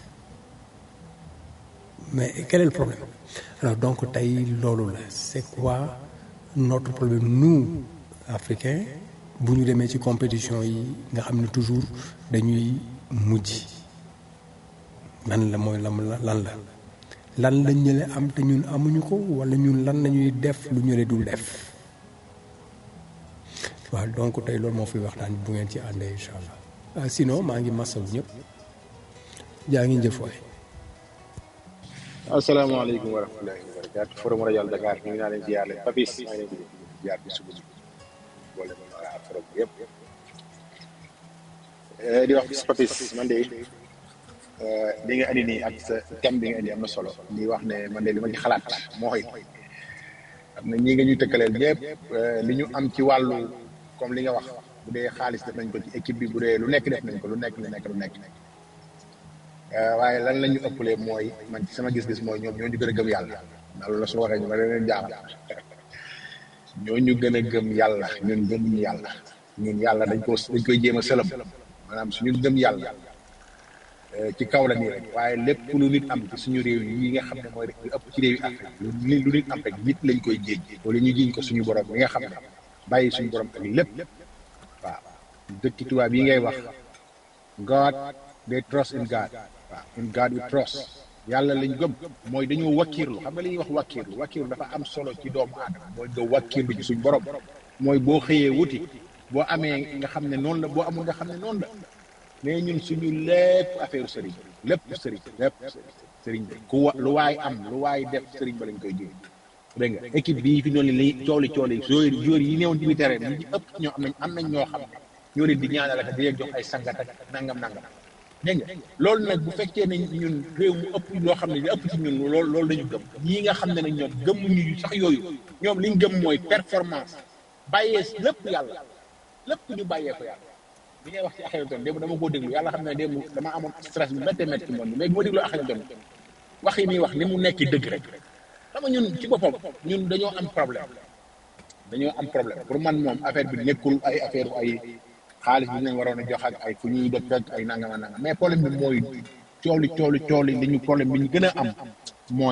mais quel est le problème alors donc tey loolu la c'est quoi notre problème nous africains bu ñu demee ci compétition yi nga xam ne toujours dañuy mujj lan la mooy lan la lan la lan la ñële am te ñun amuñu ko wala ñun lan lañuy def lu ñële dul def waaw donc tey loolu moo fi waxtaan bu ngeen ci àndee incha allah sinon maa ngi masawu ñëpp jaa ngi jëf waay asalaamaaleykum wa rahmatulahi wa barakaatu forum rajo Dakar ñu ngi naa leen ziar leen Papis maa ngi leen di ziar bi suba bi boole ma waa forum bi yëpp di wax bis Papis man de li nga andi nii ak sa thème bi nga andi am na solo di wax ne man de li ma ci xalaat mooy am na ñii nga ñuy tëkkaleel ñëpp li ñu am ci wàllu comme li nga wax bu dee xaalis def nañ ko ci équipe bi bu dee lu nekk def nañ ko lu nekk lu nekk lu nekk waaye lan la ñu ëppalee mooy man ci sama gis-gis mooy ñoom ñoo ñu gën a gëm yàlla ndax loolu la su waxee ñu ma leen jaaxal ñoo ñu gën a gëm yàlla ñun gëmuñu yàlla ñun yàlla dañ ko dañ koy jéem a sëlëm maanaam suñu gëm yàlla ci kaw la nii rek waaye lépp lu nit am ci suñu réew yi nga xam ne mooy rek lu ëpp ci réew yi Afrique lu lu nit am rek nit lañ koy jéej wala ñu jiñ ko suñu borom bi nga xam ne bàyyi suñu borom ak lépp waaw dëkki tubaab yi ngay wax God they trust in God waaw in God we trust yàlla lañ gëm mooy dañoo wakkiirlu xam nga li ñuy wax wakkiirlu wakkiirlu dafa am solo ci doomu aadama mooy nga wakkiirlu ci suñ borom mooy boo xëyee wuti boo amee nga xam ne noonu la boo amul nga xam ne noonu la mais ñun suñu lépp affaire sëriñ lépp sëriñ lépp sëriñ bi ku wa lu waay am lu waay def sëriñ ba lañ koy jiw dégg nga équipe bii fi noonu li cooli cooli joueur joueur yi newoon ci biir terrain bi ñu ëpp ñoo am nañ am nañ ñoo xam ne ñoo leen di ñaanal ak di leen jox ay sangat ak nangam nangam dégg nga loolu nag bu fekkee ne ñun réew mu ëpp loo xam ne li ëpp ci ñun loolu loolu dañu gëm ñii nga xam ne nag ñoom gëmmuñu sax yooyu ñoom liñ gëm mooy performance bàyyee lépp yàlla lépp ñu bàyyee ko yàlla bi ngay wax ci Akhenaton démb dama koo déglu yàlla xam ne démb dama amoon stress bu méttee métti ci moom mais bi ma déglu Akhenaton wax yi muy wax ni mu nekk dëgg rek xam nga ñun ci boppam ñun dañoo am problème dañoo am problème pour man moom affaire bi nekkul ay affaire ay xaalis bi ñu leen waroon a jox ak ay fu ñuy dëkk ak ay nangam ak nangam mais problème bi mooy cooli cooli cooli li ñu problème bi ñu gën a am mooy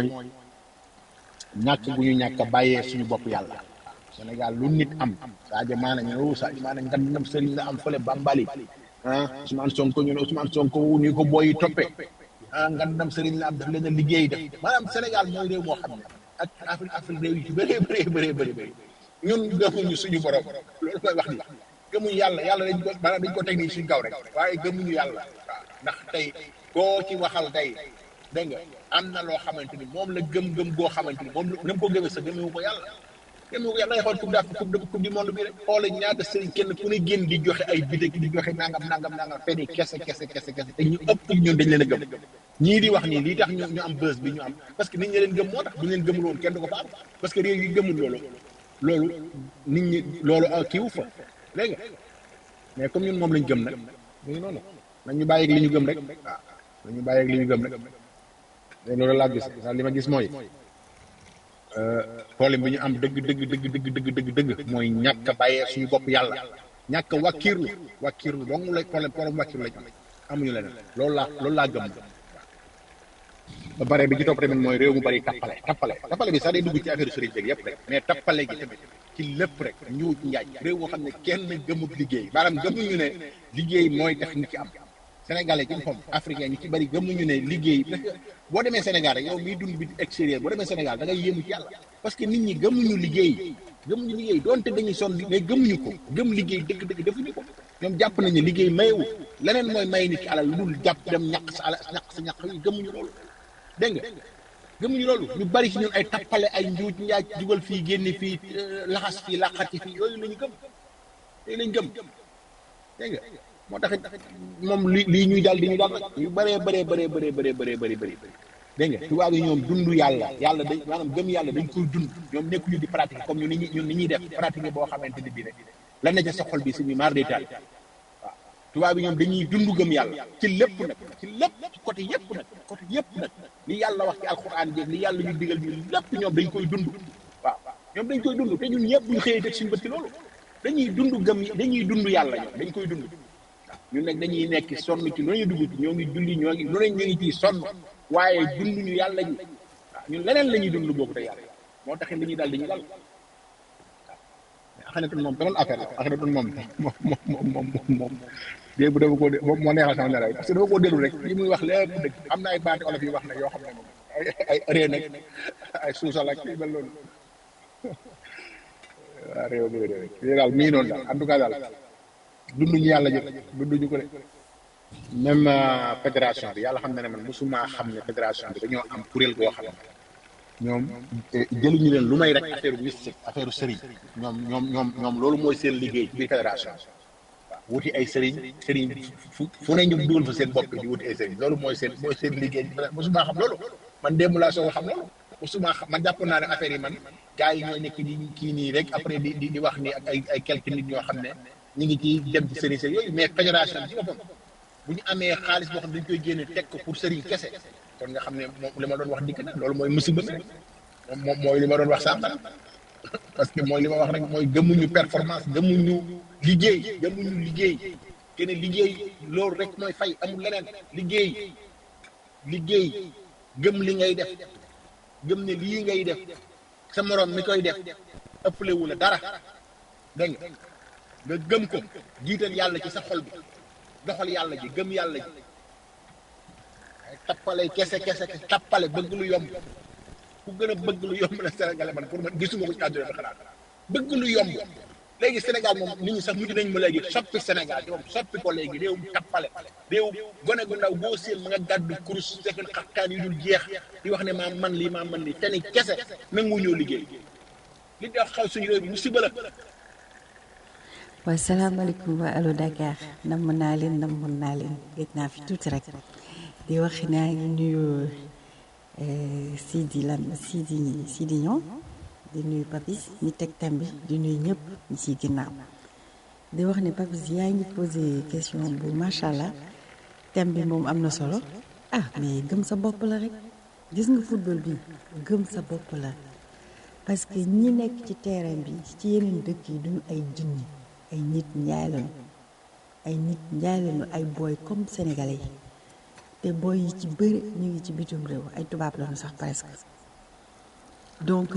ñàkk bu ñu ñàkk a bàyyee suñu bopp yàlla Sénégal lu nit am Sadio Mané ñu ne Sadio Mané nga dem sëriñ la am fële Bambali ah Ousmane Sonko ñu ne Ousmane Sonko ni ko booy toppee ah nga dem sëriñ la am daf leen a liggéey def maanaam Sénégal mooy réew moo xam ne ak Afrique Afrique réew yi ci bëree bëree bëree bëri bëri ñun gëmuñu suñu borom loolu koy wax ni gëmuñu yàlla yàlla dañ ko maanaam dañ ko teg nii suñu kaw rek waaye gëmuñu yàlla waaw ndax tey koo ci waxal tey dégg nga am na loo xamante ni moom la gëm-gëm goo xamante ni moom la mu ko gëmee sa gëmewu ko yàlla gëmewu ko yàlla ngay xool coupe d'Afrique coupe du monde bi rek xoole ñaata sëriñ kenn ku ne génn di joxe ay bidek di joxe nangam nangam nangam fenn kese kese kese kese te ñu ëpp ñun dañ leen a gëm ñii di wax nii lii tax ñu ñu am bës bi ñu am parce que nit ñi leen gëm moo tax bu ñu leen gëmul woon kenn du ko fa am parce que réew yi gëmul loolu loolu nit ñi loolu kiiwu fa dégg nga mais comme ñun moom lañ gëm nag mu ngi noonu nañ ñu bàyyi ak li ñu gëm rek waaw nañ ñu bàyyi ak li ñu gëm rek léegi loolu laa gis sax li ma gis mooy problème bi ñu am dëgg dëgg dëgg dëgg dëgg dëgg dëgg mooy ñàkk a bàyyee suñu bopp yàlla ñàkk a wàkkiirlu wàkkiirlu dong la problème problème wàkkiirlu lañ am amuñu leneen loolu laa loolu laa gëm ba pare bi ci topp tamit mooy réew mu bari tappale tappale tappale bi sax day dugg ci affaire sëriñ beeg yëpp rek mais tappale gi tamit ci lépp rek ñu njaaj réew moo xam ne kenn gëmut liggéey maanaam gëmuñu ne liggéey mooy tax nit ci am sénégalais ci boppam africain ñu ci bari gëmuñu ne liggéey parce que boo demee Sénégal rek yow miy dund bi extérieur boo demee Sénégal da ngay yéemu ci yàlla parce que nit ñi gëmuñu liggéey gëmuñu liggéey donte dañuy sonn mais gëmuñu ko gëm liggéey dëgg-dëgg defuñu ko ñoom jàpp nañu liggéey mayewu leneen mooy may nit ci alal lu dul jàpp dem ñàq sa alal ñàq sa ñàq yi gëmuñu loolu dégg nga gëmuñu loolu ñu bari ci ñun ay tappale ay njuuj njaaj dugal fii génne fii laxas fii laqati fii yooyu lañu gëm yooyu lañu gëm dégg nga moo taxit moom li lii ñuy dal di ñu dal nag yu bëree bëree bëree bëree bëree bëree bëri bëri dégg nga tubaab yi ñoom dund yàlla yàlla dañ maanaam gëm yàlla dañ koy dund ñoom nekkuñu di pratiquer comme ñun ni ñun ni ñuy def pratiquer boo xamante ni bii ne lan na ca sa xol bi suñu maar day taal waaw tubaab bi ñoom dañuy dund gëm yàlla ci lépp nag ci lépp ci côté yépp nag côté yépp nag li yàlla wax ci alxuraan jéeg li yàlla ñu digal ñu lépp ñoom dañ koy dund waaw ñoom dañ koy dund te ñun ñëpp ñu xëyee teg suñu bët ci loolu dañuy dund gëm dañuy dund yàlla ñoom dañ koy dund waaw ñun nag dañuy nekk sonn ci lu ñu dugg ci ñoo ngi julli ñoo ngi lu ne ñu ngi ciy sonn waaye dund ñu yàlla ji waaw ñun leneen la ñuy dund boobu te yàlla moo taxit li ñuy dal dañuy dal Akhenaton moom beneen affaire la Akhenaton moom moom moom moom moom dégg bu dama koo dé moom moo neexal sama nelaw parce que dama koo déglu rek li muy wax lépp dëgg am na ay baati olof yi wax ne yoo xam ne moom ay ay ree nag ay suusal ak yu mel noonu waaw réew mi réew mi daal mii noonu daal en tout cas daal dunduñu yàlla jëf dunduñu ko de même fédération bi yàlla xam na ne man mosuma xam ne fédération bi dañoo am kuréel goo xam ne ñoom jëluñu leen lu may rek affaire mystique affaire sëriñ ñoom ñoom ñoom ñoom loolu mooy seen liggéey biir fédération waaw wuti ay sëriñ sëriñ fu fu ne ñu dugal fa seen bopp di wuti ay sëriñ loolu mooy seen mooy seen liggéey mosuma xam loolu man démb laa soog a xam loolu mosuma xam man jàpp naa ne affaire yi man gars yi ñooy nekk di kii nii rek après di di di wax ni ak ay ay quelques nit ñoo xam ne ñu ngi ci dem ci sëriñ sëriñ yooyu mais fédération bi ci boppam bu ñu amee xaalis boo xam ne dañ koy génne teg ko pour sëriñ kese kon nga xam ne moom li ma doon wax dikk na loolu mooy musiba mi rek moom moom mooy li ma doon wax sànq parce que mooy li ma wax rek mooy gëmuñu performance gëmuñu liggéey gëmuñu liggéey kenn liggéey loolu rek mooy fay amul leneen liggéey liggéey gëm li ngay def gëm ne lii ngay def sa moroom mi koy def ëppale wu la dara dégg nga nga gëm ko jiital yàlla ci sa xol bi doxal yàlla ji gëm yàlla ji tappale kese kese tappale bëgg lu yomb ku gën a bëgg lu yomb la Sénégalais man pour man gisuma ko ci àdduna bi xalaat bëgg lu yomb léegi Sénégal moom nit ñi sax mujj nañ ma léegi soppi Sénégal ci moom soppi ko léegi réewum tappale réew gone gu ndaw boo seen ma nga gàddu kurus fekk xaqtaan yu dul jeex di wax ne maa man lii maa man lii te ni kese nangu ñoo liggéey li di wax xaw suñu réew bi musiba la waaw salaamaaleykum waa Allo Dakar namm naa leen namoon naa leen gëj naa fi tuuti rek di wax naa ngi nuyu Sidi Lam Sidi Sidi ñoom di nuyu Papis ñi teg tam bi di nuyu ñëpp ñi ci ginnaaw di wax ne Papis yaa ngi posé question bu macha allah thème bi moom am na solo ah mais gëm sa bopp la rek gis nga football bi gëm sa bopp la parce que ñi nekk ci terrain bi ci yeneen dëkk yi duñu ay jinni ay nit njaay lañu ay nit njaay lañu ay booy comme sénégalais yi te booy yi ci bëri ñu ngi ci bitum réew ay tubaab lañu sax presque donc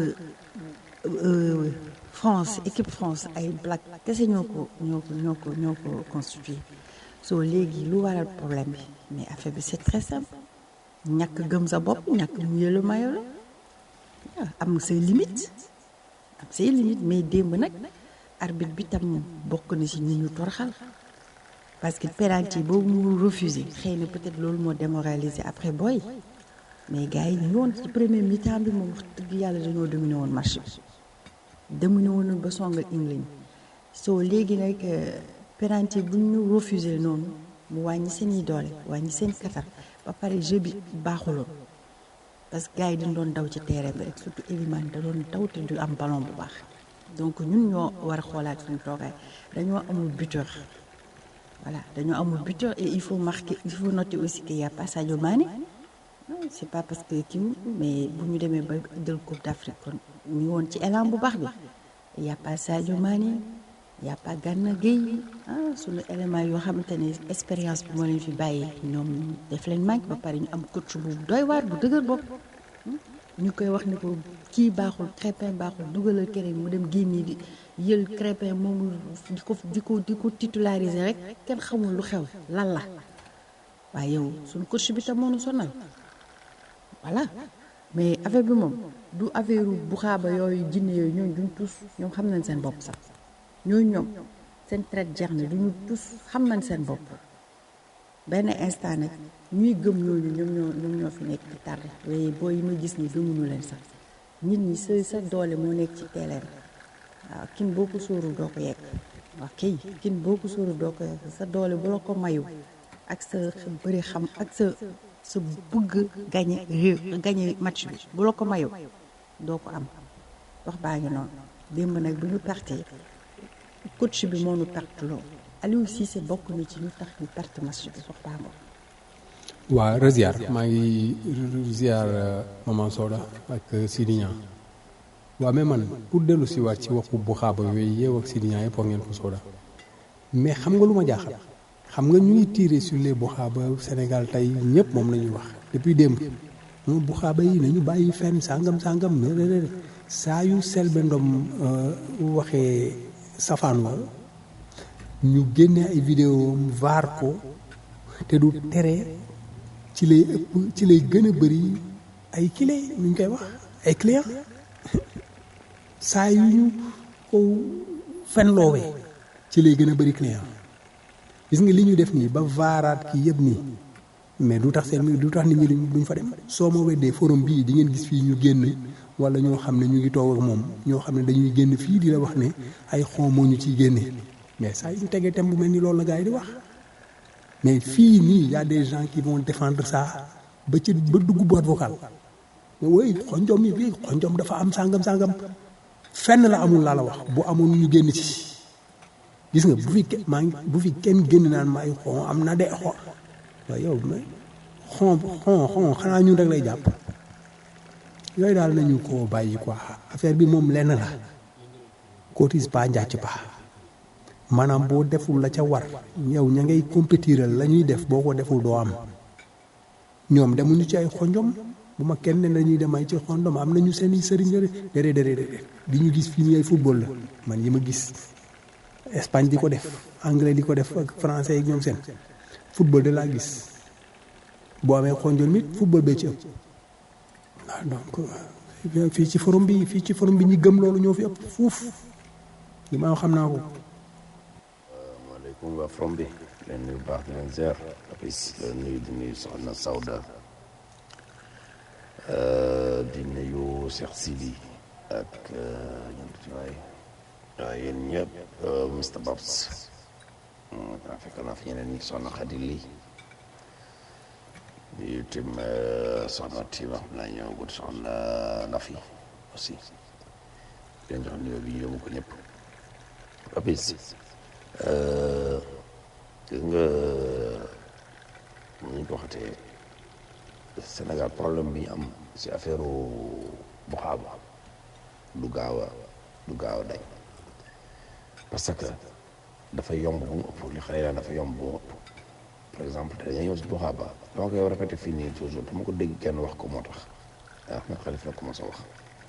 France équipe France ay black kese ñoo ko ñoo ko ñoo ko ñoo ko constitué soo léegi lu waral problème bi mais affaire bi c'est très simple ñàkk gëm sa bopp ñàkk mu yëlu mayo la waaw am say limite am say limite mais démb nag arbitre bi tam bokk na ci ñi ñu torxal parce que penalty boobu mu refusé xëy na peut-être loolu moo démoralisé après booy mais gars yi ñu woon ci premier mi-temps bi moom wax dëgg yàlla dañoo dominé woon match bi dominé woon ba songal England soo léegi nag penalty bu ñu refusé noonu mu wàññi seen i doole wàññi seen katar ba pare jeu bi baaxuloon parce que gars yi dañ doon daw ci terrain bi rek surtout Elimane da doon daw te du am ballon bu baax donc ñun ñoo war a xoolaat suñu toogaay dañoo amul buteur voilà dañoo amul buteur et il faut marquer il faut noter aussi qu'il y a pas Sadio Mané non c'est pas parce que kii mais bu ñu demee ba jël Coupe d'Afrique kon ñu woon ci élan bu baax bi il y a pas Sadio Mané il y a pas Gana Gueye ah suñu élément yoo xamante ne expérience bi moo leen fi bàyyi ñoom def leen manque ba pare ñu am coach bu doy waar bu dëgër bopp ñu koy wax ne ko kii baaxul Crépin baaxul dugalal keneen mu dem génne di yël Crépin moomu di ko di ko di ko titulariser rek kenn xamul lu xew lan la waaye yow suñu coach bi tam moo ñu sonal voilà mais affaire bi moom du affaire bu xaaba yooyu jinne yooyu ñooñu duñ tus ñoom xam nañ seen bopp sax ñooñu ñoom seen traite jeex na duñu tus xam nañ seen bopp benn instant nag ñuy gëm ñooñu ñoom ñoo ñoom ñoo fi nekk di tardé waaye boo yi ma gis ni gëmuñu leen sax nit ñi sa sa doole moo nekk ci terrain waaw kin boo ko sóorul doo ko yegg waaw kay kin boo ko sóorul doo ko yegg sa doole bu la ko mayu ak sa bëri xam ak sa sa bëgg gañe réew gañe match bi bu la ko mayu doo ko am wax baa ngi noonu démb nag bu ñu perte coach bi moo nu perte loo Aliou Cissé bokk na ci ñu tax ñu perte match bi sox baa ngoon waa reziar maa ngi ziar maman Soda ak Sidi Niang waaw mais man pour dellu si waat ci waxu bu xaaba yooyu yeew ak Sidi Niang yëpp wax ngeen ko Soda mais xam nga lu ma jaaxal xam nga ñu ngi tiré sur les bu xaaba Sénégal tey ñëpp moom la ñuy wax depuis démb moom bu xaaba yi nañu bàyyi fenn sàngam sàngam mais saa yu Selbé Ndom waxee safaan wa ñu génne ay vidéo vaar ko te du tere ci lay ëpp ci lay gën a bëri ay kile nu ñu koy wax ay client saa yu ñu ko fenloowee ci lay gën a bëri client gis nga li ñu def nii ba vaaraat kii yëpp nii mais du tax seen du tax nit ñi duñ fa dem soo ma weddee forum bii di ngeen gis fii ñu génn wala ñoo xam ne ñu ngi toog ak moom ñoo xam ne dañuy génn fii di la wax ne ay xon moo ñu ciy génne mais saa yu ñu tegee tem bu mel ni loolu la gars yi di wax mais fii nii y a des gens qui vont défendre ça ba ci ba dugg boîte vocale mais woy xonjom yi fii xonjom dafa am sàngam sàngam fenn la amul laa la wax bu amoon ñu génn ci gis nga bu fi maa ngi bu fi kenn génn naan ma ay xon am na de xon waaye yow mais xon xon xon xanaa ñun rek lay jàpp yooyu daal nañu ko bàyyi quoi affaire bi moom lenn la cotise pas njàcc pas maanaam boo deful la ca war yow ña ngay compétiral la ñuy def boo ko deful doo am ñoom demuñu ci ay xonjom bu ma kenn ne dañuy dem ay ci xonjom am nañu seen i sëriñ déedéet déedéet déedéet di ñu gis fii nii ay football la man yi ma gis Espagne di ko def anglais di ko def ak français ak ñoom seen football de laa gis boo amee xonjom it football bee ci ëpp waaw donc fii ci forum bi fii ci forum bi ñi gëm loolu ñoo fi ëpp fuuf li ma xam naa ko. maaleykum waa from bi leen nuyu baax di leen ziar apis leen nuyu di nuyu soxna Sawda di nuyu Cheikh Sidi ak ñun ci waay waaw yéen ñëpp Mr Babs daa fekk naa fi ñeneen ñi soxna Xadi lii nuyu tim soxna Tima xam naa ñëw gut soxna Nafi aussi di leen jox nuyoo bi ñu yóbbu ko ñëpp apis gis nga ñu ko waxatee Sénégal problème bi am si affaire bu xaaba du gaaw a du gaaw a dañ parce que dafa yomb bu mu ëpp li xale yi dafa yomb bu mu ëpp par exemple te dañuy ñëw si bu xaaba dama koy répété fii nii toujours dama ko dégg kenn wax ko moo tax ah nga xalif na commencé wax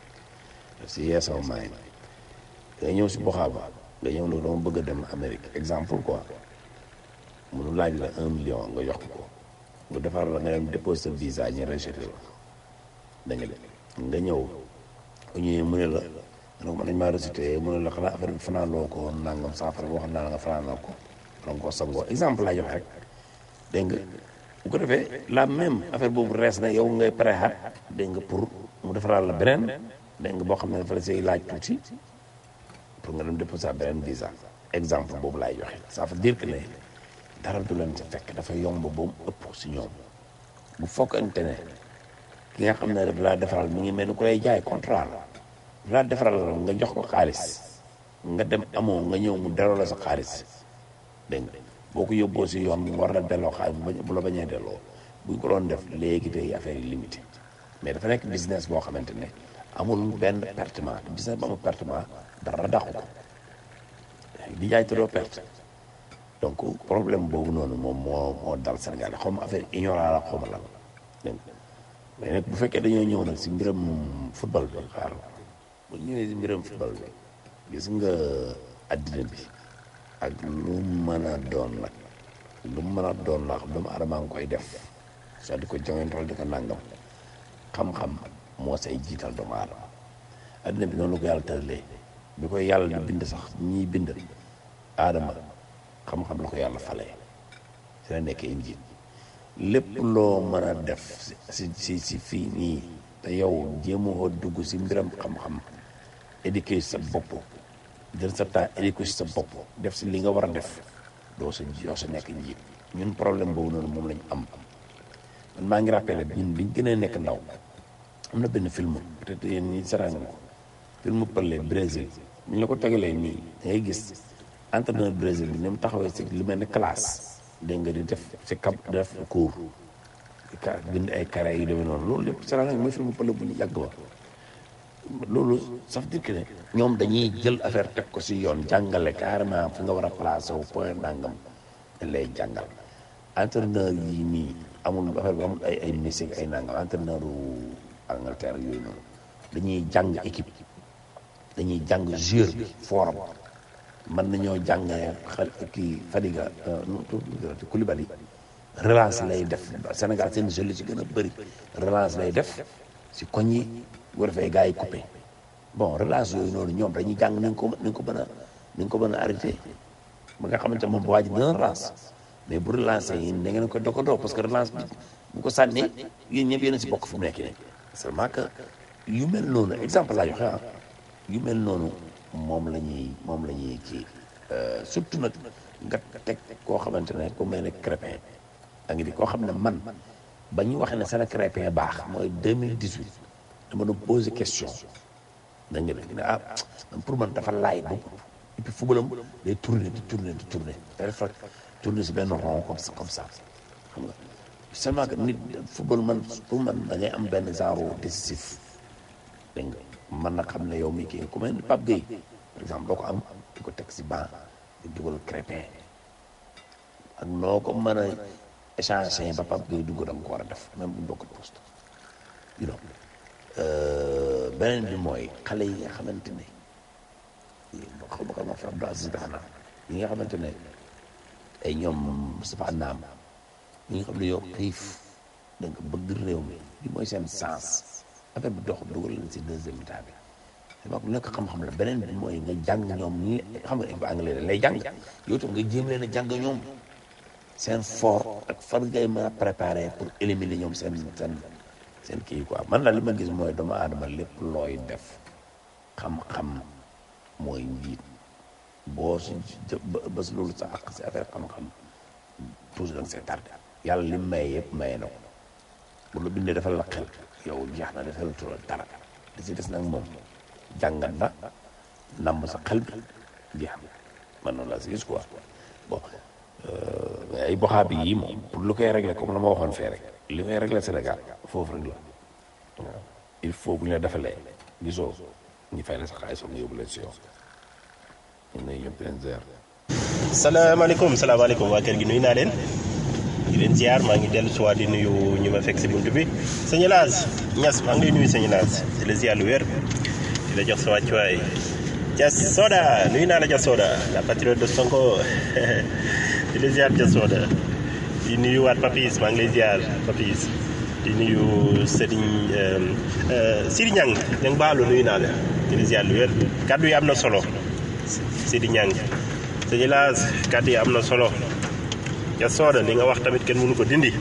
si yee sama maay dañuy ñëw si bu xaaba nga ñëw loolu dama bëgg a dem Amérique exemple quoi munu laaj la un million nga jox ko nga defar la nga dem déposé sa visa ñu rejeté la da nga dem nga ñëw bu ñëwee mu ne la nga ne ko man dañ maa rejeté mu ne la xanaa affaire bi fanaanoo ko nangam saa fara wax naa la nga fanaanoo ko donc ko sangoo exemple laa joxe rek dégg nga bu ko defee la même affaire boobu rees na yow ngay pare xat dégg nga pour mu defaral la beneen dégg nga boo xam ne dafa la say laaj tuuti pour nga dem déposer beneen visa exemple boobu laay joxe ça veut dire que ne dara du leen ci fekk dafa yomb ba mu ëpp si ñoom bu fokkante ne ki nga xam ne daf laa defaral mi ngi mel ni ku lay jaay contrat la laa defaral nga jox ko xaalis nga dem amoo nga ñëw mu delloo la sa xaalis dégg nga boo ko yóbboo si yoon mu war la delloo xaalis bu la bañee delloo buñ ko doon def léegi tey affaire yi limité mais dafa nekk business boo xamante ne amul benn pertement business bu amul pertement dara dàqu ko di jaay te doo perte donc problème boobu noonu moom moo moo dal Sénégal xaw ma affaire ignorant la xaw ma lan dégg mais nag bu fekkee dañoo ñëw nag si mbiram football bi xaar bu ñëwee si mbiram football bi gis nga addina bi ak lu mën a doon nag lu mën a doon la doomu aadama nga koy def soo di ko joŋentool di ko nangam xam-xam moo say jiital doomu aadama addina bi noonu la ko yàlla tëralee bi koy yàlla di bind sax ñiy bind aadama xam-xam la ko yàlla falee si la nekkee njiit lépp loo mën a def si si si fii nii te yow jéemoo dugg si mbiram xam-xam éduquer sa bopp jël sa temps éduquer si sa bopp def si li nga war a def doo sa doo sa nekk njiit ñun problème boobu noonu moom lañu am man maa ngi rappelé ñun biñ gën a nekk ndaw am na benn film peut-être yéen ñi saraan ko film pële Brésil bu ñu la ko tegalee nii da ngay gis entraîneur Brésil bi ni mu taxawee si lu mel ni classe dégg nga di def si cap def cours ka bind ay carré yu demee noonu loolu lépp Sénégal mooy film pël bu ñu yàgg ba loolu ça veut dire que ne ñoom dañuy jël affaire teg ko si yoon jàngale carrément fu nga war a placé wu point nangam dañ lay jàngal entraîneur yi nii amul affaire bi amul ay ay Messi ay nangam entraîneur u Angleterre yooyu noonu dañuy jàng équipe dañuy jàng joueur bi forum mën nañoo jàng xel kii Fadiga nu tuuti Koulibaly relance lay def Sénégal seen jeu li ci gën a bëri relance lay def si koñ yi bu defee gars yi coupé bon relance yooyu noonu ñoom dañuy jàng ni nga ko ni nga ko mën a ni nga ko mën a arrêté ba nga xamante moom bu waaj dina relance mais bu relancé yi da ngeen ko dokkandoo parce que relance bi bu ko sànnee yéen ñëpp yéen a si bokk fu mu nekk nii seulement que yu mel noonu exemple laa joxe ah yu mel noonu moom la ñuy moom la ñuy kii surtout nag nga teg koo xamante ne ku mel ne Crépin a ngi di koo xam ne man ba ñu waxee ne seen Crépin baax mooy 2018 dama doon posé question da nga ne ah man pour man dafa laay ba et puis footballam day tourner di tourner di tourner day def rek tourner si benn rond comme ça comme ça xam nga seulement que nit football man pour man da ngay am benn genre décisif dégg nga man nag xam ne yow mii kii ku mel ni Pape Gueye par exemple doo ko am di ko teg si banc di dugal Crépin ak noo ko mën a échanger ba Pape Gueye dugg da nga ko war a def même bu bokk poste you know beneen bi mooy xale yi nga xamante ne xaw ma ko ma fi Abdou Aziz dafa naa yi nga xamante ne ay ñoom Moustapha Naam ñi nga xam ne yow xiif da nga bëgg réew mi li mooy seen sens affaire bi dox dugal leen si deuxième état bi dama ko nekk xam-xam la beneen bi mooy nga jàng ñoom ñi xam nga ba anglais lay jàng yow tam nga jéem leen a jàng ñoom seen fort ak fan ngay mën a préparer pour éliminer ñoom seen seen seen kii quoi man daal li ma gis mooy doomu aadama lépp looy def xam-xam mooy njiit boo si bés loolu sa ak si affaire xam-xam toujours da nga see tardé yàlla li maye yëpp maye na ko bu la bindee defal la xel yow jeex na defal la tural dara li si des nag moom jàngat na namm sa xel bi jeex na man noonu laa si gis quoi bon mais ay boxaabi yi moom pour lu koy régler comme la ma waxoon fee rek li koy régler Sénégal foofu rek la waaw il faut bu ñu la defalee gisoo ñu fay la sa xaalis nga yóbbu leen si yow ñu ne ñëpp leen ziar. salaamaaleykum salaamaaleykum waa kër gi nuyu naa leen di leen ziar maa ngi dellu si waat di nuyu ñu ma fekk si buntu bi sëñ Laas Ñas maa ngi lay nuyu sëñ Laas di la ziar lu wér di la jox sa wàccuwaay Jas Soda nuyu naa la Jas Soda la patriote de Sonko di la ziar Jas Soda di nuyu waat Papis maa ngi lay ziar Papis di nuyu Serigne Sidi Ñang Ñang baalu nuyu naa la di la ziar lu wér kàddu yi am na solo Sidi Ñang sëñ Laas kàddu yi am na solo Jas Soda li nga wax tamit kenn mënu ko dindi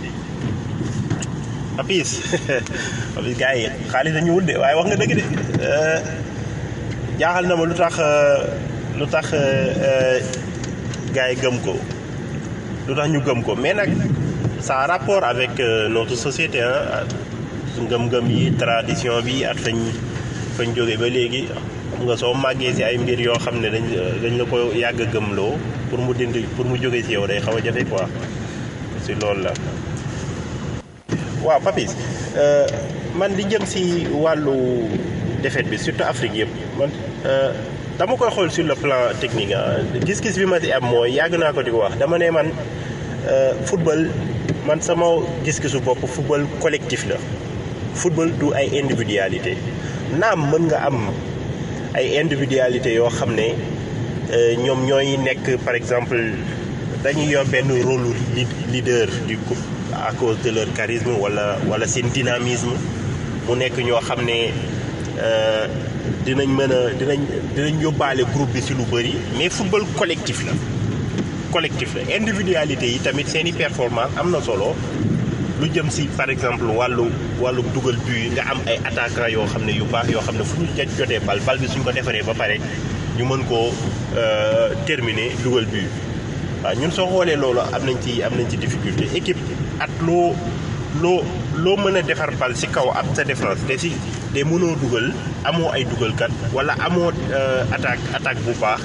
Papis Papis gars yi xaalis dañu wut de waaye wax nga dëgg de jaaxal na ma lu tax lu tax gars yi gëm ko lu tax ñu gëm ko mais nag ça a rapport avec notre société ah su ngëm-ngëm yi tradition bi at fañ fañ jóge ba léegi xam nga soo màggee si ay mbir yoo xam ne dañ dañ la ko yàgg a gëmloo pour mu dindi pour mu jóge si yow day xaw a jafe quoi si loolu la waaw Papis man di jëm si wàllu défaite bi surtout Afrique yëpp man dama koy xool sur le plan technique ah gis-gis bi ma si am mooy yàgg naa ko di ko wax dama ne man football man sama gis-gisu bopp football collectif la football du ay individualité naam mën nga am ay individualité yoo xam ne ñoom ñooy nekk par exemple dañuy yor benn rôle leader du groupe à cause de leur charisme wala wala seen dynamisme mu nekk ñoo xam ne dinañ mën a dinañ dinañ yóbbaale groupe bi si lu bëri mais football collectif la collectif la individualité yi tamit seen i performance am na solo lu jëm si par exemple wàllu wàllu dugal but yi nga am ay attaquant yoo xam ne yu baax yoo xam ne fu ñu jotee bal bal bi suñ ko defaree ba pare ñu mën koo terminer dugal but waaw ñun soo xoolee loolu am nañ ci am nañ ci difficulté équipe at loo loo loo mën a defar bal si kaw ab sa défense te si te mënoo dugal amoo ay dugalkat wala amoo attaque attaque bu baax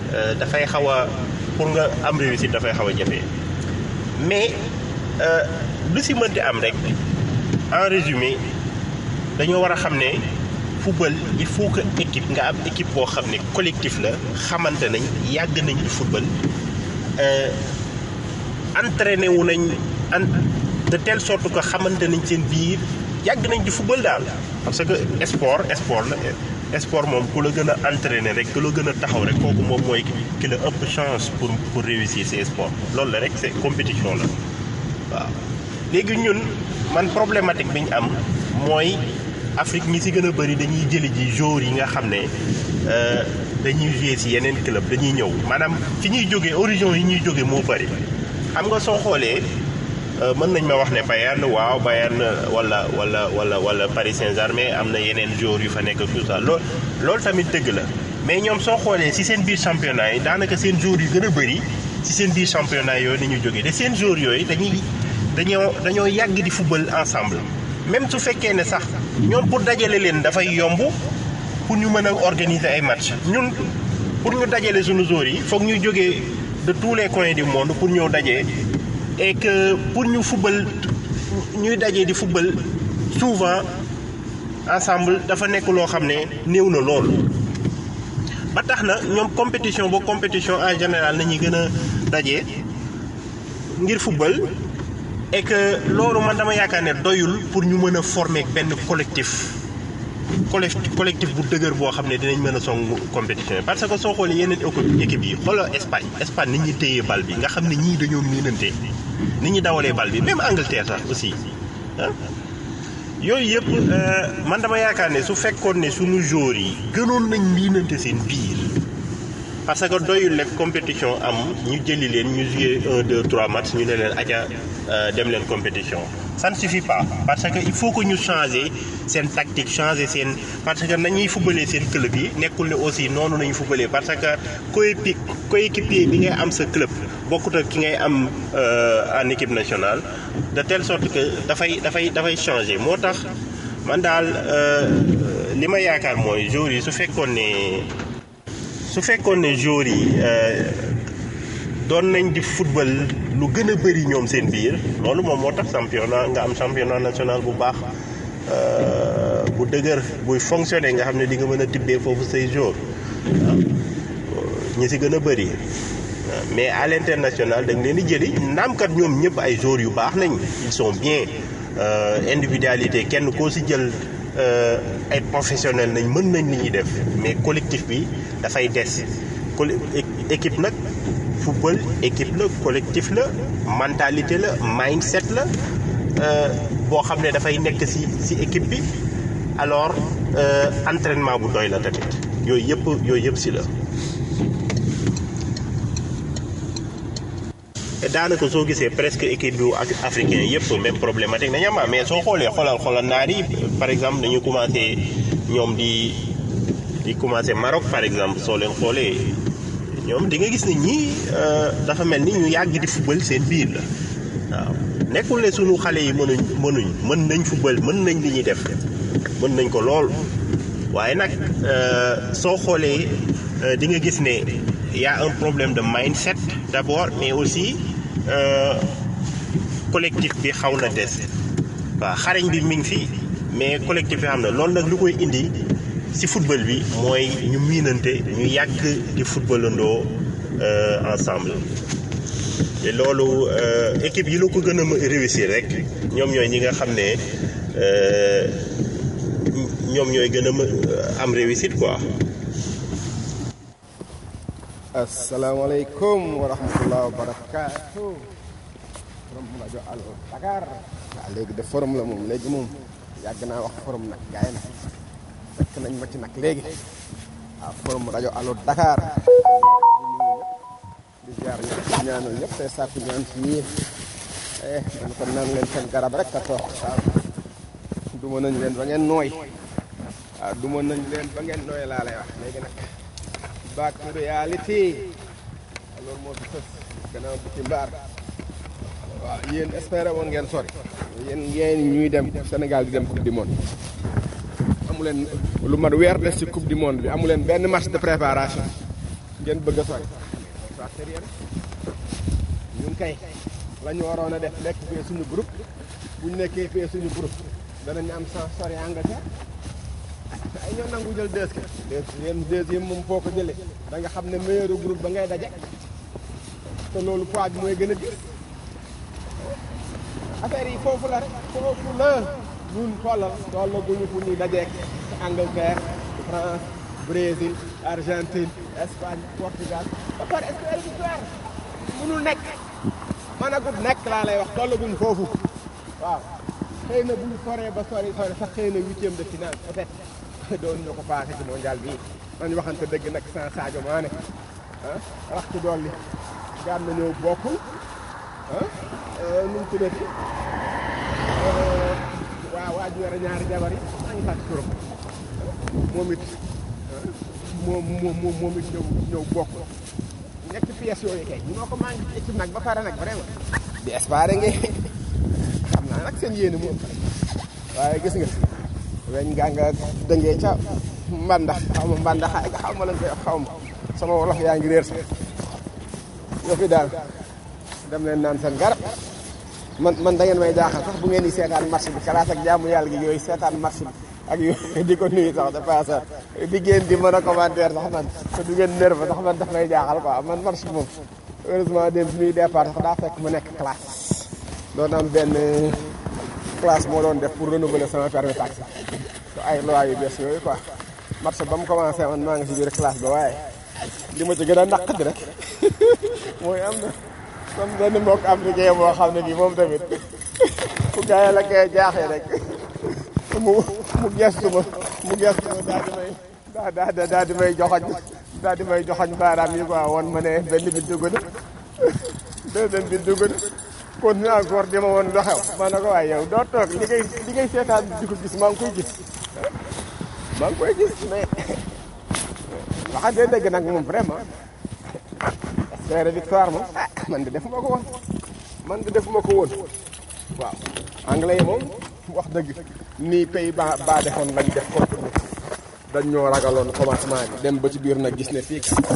euh, dafay xaw a pour nga am réussite dafay xaw a jafe mais euh, lu si mënti am rek en résumé dañoo war a xam ne football il faut que équipe nga am équipe boo xam ne collectif la xamante nañ yàgg nañ di football euh, entraîné wu nañ en de telle sorte que xamante nañ seen biir yàgg nañ di football daal parce que sport sport la sport moom ku la gën a entraîné rek ku la gën a taxaw rek kooku moom mooy ki la ëpp chance pour pour réussir ces sports loolu la rek c'est compétition la waaw léegi ñun man problématique bi ñu am mooy Afrique ñi si gën a bëri dañuy jëli ji joueurs yi nga xam ne euh, dañuy jouer si yeneen club dañuy ñëw maanaam fi ñuy jógee origine yi ñuy jógee moo bëri xam nga soo xoolee euh, mën nañ ma wax ne Bayern waaw Bayern wala wala wala wala Paris Saint-Germain am na yeneen joueurs yu fa nekk ak tout ça lool loolu tamit dëgg la mais ñoom soo xoolee si seen biir championnat yi daanaka seen joueurs yu gën a bëri si seen biir championnat yooyu la ñuy jógee te seen joueurs yooyu dañuy dañoo dañoo yàgg di football ensemble même su fekkee ne sax ñoom pour dajale leen dafay yomb pour ñu mën a organiser ay match ñun pour ñu dajale suñu joueurs yi foog ñu jógee de tous les coins du monde pour ñëw dajee et que pour ñu football ñuy dajee di football souvent ensemble dafa nekk loo xam ne néew na lool. ba tax na ñoom compétition ba compétition en général nañuy gën a dajee ngir football et que loolu man dama yaakaar ne doyul pour ñu mën a former benn collectif collectif collectif bu dëgër boo xam ne dinañ mën a song compétition yi parce que soo xoolee yeneen équipe yi xoolal Espagne Espagne ni ñuy téyee bal bi nga xam ne ñii dañoo miinante ni ñuy dawalee bal bi même Angleterre sax aussi ah yooyu yëpp man dama yaakaar ne su fekkoon ne suñu joueurs yi gënoon nañ miinante seen biir parce que doyul rek compétition am ñu jëli leen ñu jouer un deux trois matchs ñu ne leen aja dem leen compétition ça ne suffit pas parce que il faut que ñu changer seen tactique changer seen parce que nañuy fubalee seen club yi nekkul ne aussi noonu nañu fubalee parce que coépi coéquipier bi ngay am sa club bokkut ak ki ngay am en équipe nationale de telle sorte que dafay dafay dafay changer moo tax man daal li ma yaakaar mooy joueurs yi su fekkoon ne su fekkoon ne joueurs yi doon nañ di football lu gën a bëri ñoom seen biir loolu moom moo tax championnat nga am championnat national bu baax bu dëgër buy fonctionner nga xam ne di nga mën a tibbee foofu say joueurs ñi si gën a bëri mais à l'international da nga leen di jëli naamkat ñoom ñëpp ay joueurs yu baax nañ ils sont bien individualité kenn koo si jël ay professionnels nañ mën nañ li ñuy def mais collectif bi dafay des équipe nag football équipe la collectif la mentalité la mindset la boo xam ne dafay nekk ci ci équipe bi alors entraînement bu doy la tamit yooyu yëpp yooyu yëpp ci la te daanaka soo gisee presque équipe bu africain yëpp même problématique nañu am mais soo xoolee xoolal xoolal naar yi par exemple dañu commencé ñoom di di commencé Maroc par exemple soo leen xoolee ñoom di nga gis ne ñii dafa mel ni ñu yàgg di football seen biir la waaw nekkul ne sunu xale yi mënuñ mënuñ mën nañ football mën nañ li ñuy def mën nañ ko lool waaye nag soo xoolee di nga gis ne y a un problème de mindset d'abord mais aussi collectif bi xaw na des waaw xarañ bi mi ngi fi mais collectif bi xam na loolu nag lu koy indi ci football bi mooy ñu miinante ñu yàgg di footballandoo ensemble te loolu équipe yi la ko gën a réussir rek ñoom ñooy ñi nga xam ne ñoom ñooy gën a am réussite quoi. asalaamaaleykum wa rahmatulah wa barakaatu. forum rajo Allo Dakar. waaw léegi de forum la moom léegi moom yàgg naa wax forum nag gaay na fekk nañ ma ci nag léegi waaw forum rajo Allo Dakar. di jaar ñëpp di ñaanal ñëpp te sàkku ñaan ci yéen. eh man kon naan leen seen garab rek a toog waaw. duma nañ leen ba ngeen nooy. waaw duma nañ leen ba ngeen nooy laa lay wax léegi nag. back to reality loolu moo fi fës gannaaw bu ci mbaar waaw yéen espéré woon ngeen sori yéen yéen ñuy dem Sénégal di dem coupe du monde amu leen lu mat weer des ci coupe du monde bi amu leen benn match de préparation ngeen bëgg a sori waa sérieux ñun kay la ñu waroon a def nekk fee suñu groupe bu ñu nekkee fee suñu groupe danañ am sans sori Angleterre ay ñoo nangu jël deux ke deuxième deuxième moom foo ko jëlee da nga xam ne meilleur groupe ba ngay daje te loolu poids bi mooy gën a gis affaire yi foofu la rek foofu la ñun xoolal tolla guñu fu ñuy dajeek Angleterre France Brésil Argentine Espagne Portugal ba pare est victoire mënul nekk man a gut nekk laa lay wax tolla guñu foofu waaw xëy na bu ñu soree ba sori sori sax xëy na huitième de finale peut-être doon ñu ko passé ci mondial bii man waxante dëgg nag sans Sadio Mané ah rax ci dolli gaan na ñëw bokkul ah nu mu tuddati waaw waa ji yore ñaari jabar yi maa ngi fàttali turam moom it moom moom moom it ñëw ñëw bokk ñetti pièces yooyu kay ñoo ko manqué ci équipe nag ba pare nag vraiment di espérer nga xam naa nag seen yéene moom waaye gis nga weñ gaa nga dëngee ca mbandax xaw ma mbandax xaw ma lañ koy xaw ma sama wolof yaa ngi réer sax yoo fi daal dem leen naan seen garab man man da ngeen may jaaxal sax bu ngeen di seetaan match bi kalaas ak jaamu yàlla gi yooyu seetaan match bi ak yooyu di ko nuyu sax de passage di ngeen di mën a commentaire sax man te du ngeen nerve sax man daf may jaaxal quoi man match bi moom heureusement dem bi muy départ sax daa fekk mu nekk classe doon am benn classe moo doon def pour renouveler sama permis taxi ay loi yu bees yooyu quoi match ba mu commencé man maa ngi si biir classe ba waaye li ma ci gën a naqadi rek mooy am na comme benn mbokk africain boo xam ne bii moom tamit fu gaay la koy jaaxee rek mu mu gestu ma mu gestu ma daal di may daa daa daal di may joxoñ daal di may joxoñ baaraam yi quoi woon ma ne benn bi dugg na deuxième bi dugg na continue encore di ma woon lu xew ma ne ko waaye yow doo toog li ngay li ngay seetaan di ko gis maa ngi koy gis maa ngi koy gis mais waxante dëgg nag moom vraiment espérer victoire moom ah man de defuma ko woon man de defuma ko woon waaw anglais yi moom wax dëgg nii pays ba ba defoon lañ def contre nous dañ ñoo ragaloon commencement bi dem ba ci biir nag gis ne fii kat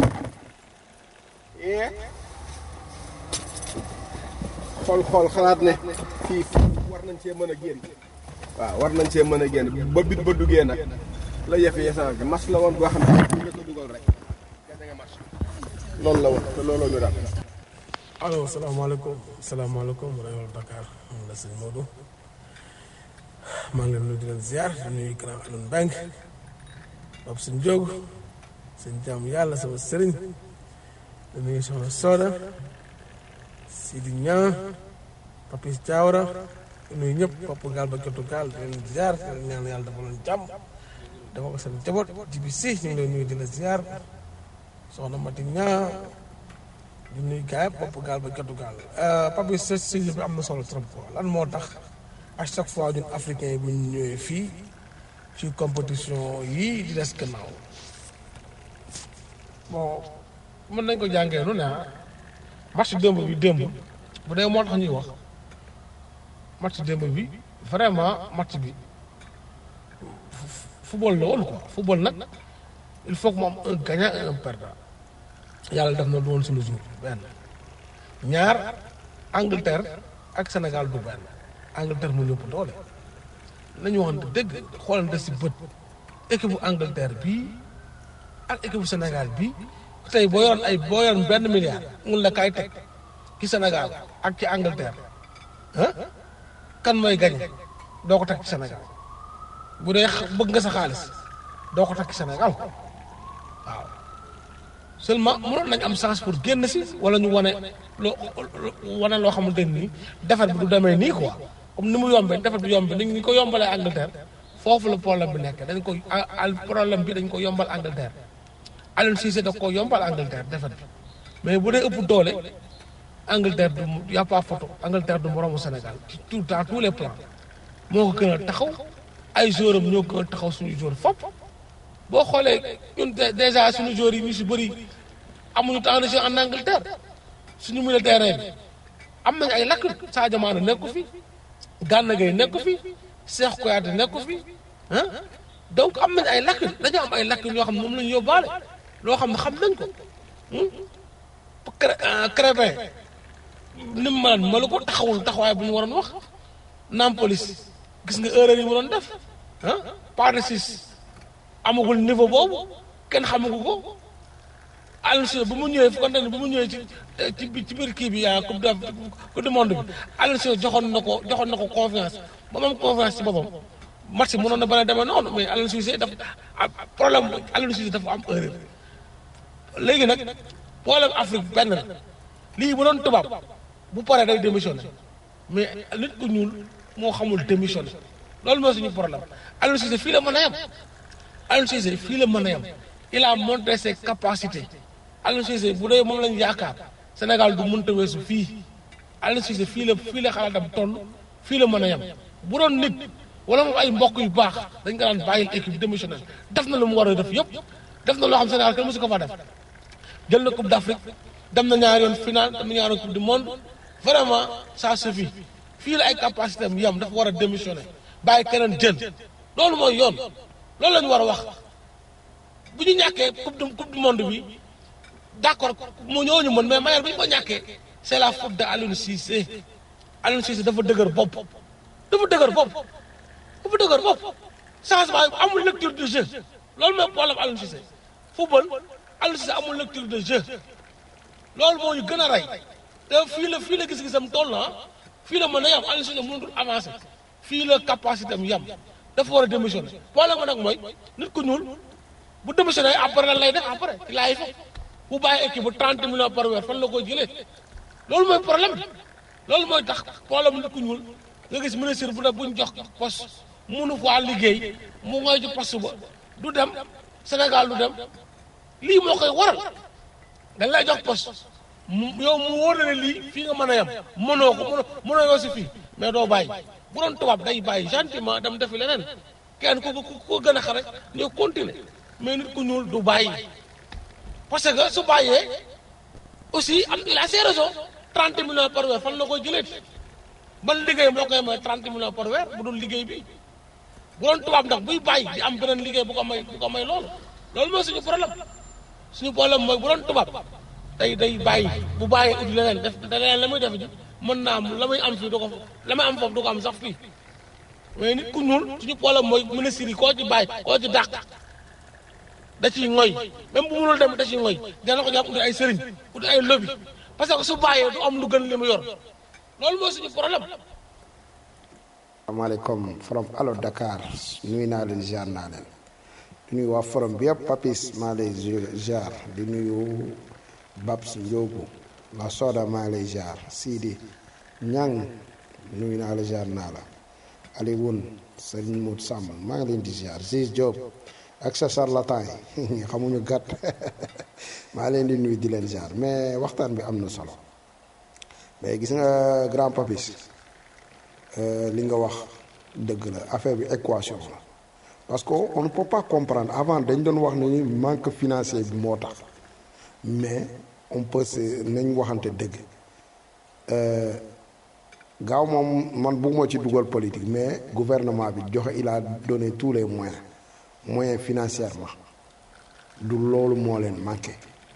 xool xool xalaat ne fii war nañ cee mën a génn waaw war nañ cee mën a génn ba bit ba duggee nag la yëfe yesaan bi mas la woon boo xam ne ñu la ko dugal rek loolu la woon te looloo ñu daal allo salaamaaleykum salaamaaleykum rajo Dakar man la sëñ Modou maa ngi leen nuyu di leen ziar di nuyu grand Alioune Mbengue Pape Sëñ Diog sëñ jaamu yàlla sama sëriñ di nuyu soxna Soda Sidi Ñaa Papis Diawara di nuyu ñëpp Papa Gaal ba Jotu Gaal di leen ziar di leen ñaan yàlla dafa leen jàmm dafa ko seen jaboot jibi si ñu ngi lay nuyu di la ziar soxna Mati Ñaa di nuyu gars yi Papa Gaal ba Jotu Gaal Papis sa sujet bi am na solo trop quoi lan moo tax à chaque fois ñun africains yi bu ñu ñëwee fii ci compétition yii di des gannaaw bon mën nañ ko jàngee nu ne ah match démb bi démb bu dee moo tax ñuy wax match démb bi vraiment match bi football la woon quoi football nag il faut que mu am un gagnant et un perdant yàlla def na du woon suñu jour benn ñaar Angleterre ak Sénégal du benn Angleterre mu ñëpp doole nañu waxante dëgg xoolante si bët équipe bu Angleterre bii ak équipe bu Sénégal bii tey boo yoroon ay boo yoroon benn milliard mun la kaay teg ci Sénégal ak ci Angleterre ah kan mooy gañe doo ko teg ci Sénégal bu dee bëgg nga sa xaalis doo ko teg ci Sénégal ko waaw seulement mënoon nañ am chance pour génn si wala ñu wane loo wane loo xamante ni defar bi du demee nii quoi comme ni mu yombee defar bi yombee ni ñu ko yombalee Angleterre foofu la problème bi nekk dañ ko problème bi dañ ko yombal Angleterre Aliou Cissé da ko yombal Angleterre defar bi mais bu dee ëpp doole Angleterre du y a pas photo Angleterre du moromu Sénégal ci tout dans tous les plans moo ko gën a taxaw ay joueurs am ñoo gën a taxaw suñu joueur fopp boo xoolee ñun déjà suñu joueurs yi ñu si bëri amuñu temps de jeu en Angleterre suñu milieu terrain bi am nañ ay lakk Sadio Mané nekku fi Gana Gueye nekku fi Cheikh Kouyaté nekku fi ah donc am nañ ay lakk dañoo am ay lakk ñoo xam ne moom la ñu yóbbaale loo xam ne xam nañ ko Crépin ni mu mënoon ma la ko taxawul taxawaay bu ñu waroon wax naam police gis nga erreur yi mu doon def ah pas de six amagul niveau boobu kenn xamagu ko Aliou Cissé bu mu ñëwee fu ko ne bu mu ñëwee ci ci bi- ci biir kii bi yaa coupe de coupe du monde bi Aliou Cissé joxoon na ko joxoon na ko confiance ba mu am confiance ci boppam match bi mënoon na bañ a demee noonu mais Aliou Cissé dafa am problème Aliou Cissé dafa am erreur léegi nag problème Afrique benn la lii bu doon tubaab bu paree day démissionné mais nit ku ñuul moo xamul démissionné loolu mooy suñu problème Aliou Cissé fii la mën a yem Aliou Cissé fii la mën a yem il a montré ses capacités Aliou Cissé bu dee moom lañu yaakaar Sénégal du mënta weesu fii Aliou Cissé fii la fii la xalaatam toll fii la mën a yem bu doon nit wala moom ay mbokk yu baax dañ ko daan bàyyil équipe démissionné def na lu mu war a def yëpp def na loo xam Sénégal kenn mosu ko fa def jël na coupe d'Afrique dem na ñaari yoon final dem na ñaari yoon coupe du monde vraiment ça suffit fii la ay capacité am yam dafa war a démissionné bàyyi keneen jël loolu mooy yoon loolu la ñu war a wax bu ñu ñàkkee coupe du coupe du monde bi d'accord mu ñooñu mën mais mayal bu ñu ko ñàkkee c'est la faute de Aliou Cissé Aliou Cissé dafa dëgër bopp dafa dëgër bopp dafa dëgër bopp changement yi amul lecture de jeu loolu mooy problème Aliou Cissé football Aliou Cissé amul lecture de jeu loolu moo ñu gën a rey te fii la fii la gis-gisam toll na fii la mën a yam Aliou Cissé mënatul avancer fii la capacité am yam dafa war a démissionner problème nag mooy nit ku ñuul bu démissionné après lan lay def après ci laay fa bu bàyyi équipe bu 30 millions par weer fan la koy jëlee loolu mooy problème bi loolu mooy tax problème nit ku ñuul nga gis ministre bu ne buñ jox poste munu faa liggéey mu ngoy ci poste ba du dem Sénégal du dem lii moo koy waral dañ lay jox poste mu yow mu wóor na ne lii fii nga mën a yem mënoo ko mënoo mënoo yoo si fii mais doo bàyyi bu doon tubaab day bàyyi gentiment dem defi leneen kenn ku ko ku ko gën a xare ñu continuer mais nit ku ñuul du bàyyi parce que su bàyyee aussi am il a ses raisons 30 millions par weer fan la koy jëlee ban liggéey moo koy may 30 millions par weer bu dul liggéey bi bu doon tubaab ndax buy bàyyi di am beneen liggéey bu ko may bu ko may loolu loolu mooy suñu problème suñu problème mooy bu doon tubaab day day bàyyi bu bàyyi ut leneen def leneen la muy def ji mën naa am la muy am fii du ko la muy am foofu du ko am sax fii mais nit ku ñuul suñu problème mooy ministre yi koo ci bàyyi koo ci dàq da ciy ngoy même bu mënul dem da ciy ngoy dana ko jàpp uti ay sëriñ uti ay lobby parce que su bàyyee du am lu gën li mu yor loolu mooy suñu problème asalaamaaleykum from Allo Dakar nuyu naa leen ziar naa leen di nuyu waa forum bi yëpp Papis maa lay ziar di nuyu Babs Ndiogu la Soda maa lay ziar Sidi Ñang nuyu naa la ziar naa la Alioune Serigne Mout Samb maa ngi leen di ziar Ziz Diop ak sa charlatan yi xamuñu gàtt maa leen di nuyu di leen ziar mais waxtaan bi am na solo mais gis nga grand Papis li nga wax dëgg la affaire bi équation la parce que on ne peut pas comprendre avant dañ doon wax ne ni manque financier bi moo tax mais on peut se nañ waxante dëgg gaaw moom man bugguma ci dugal politique mais gouvernement bi joxe il a donné tous les moyens moyens financièrement du loolu moo leen manqué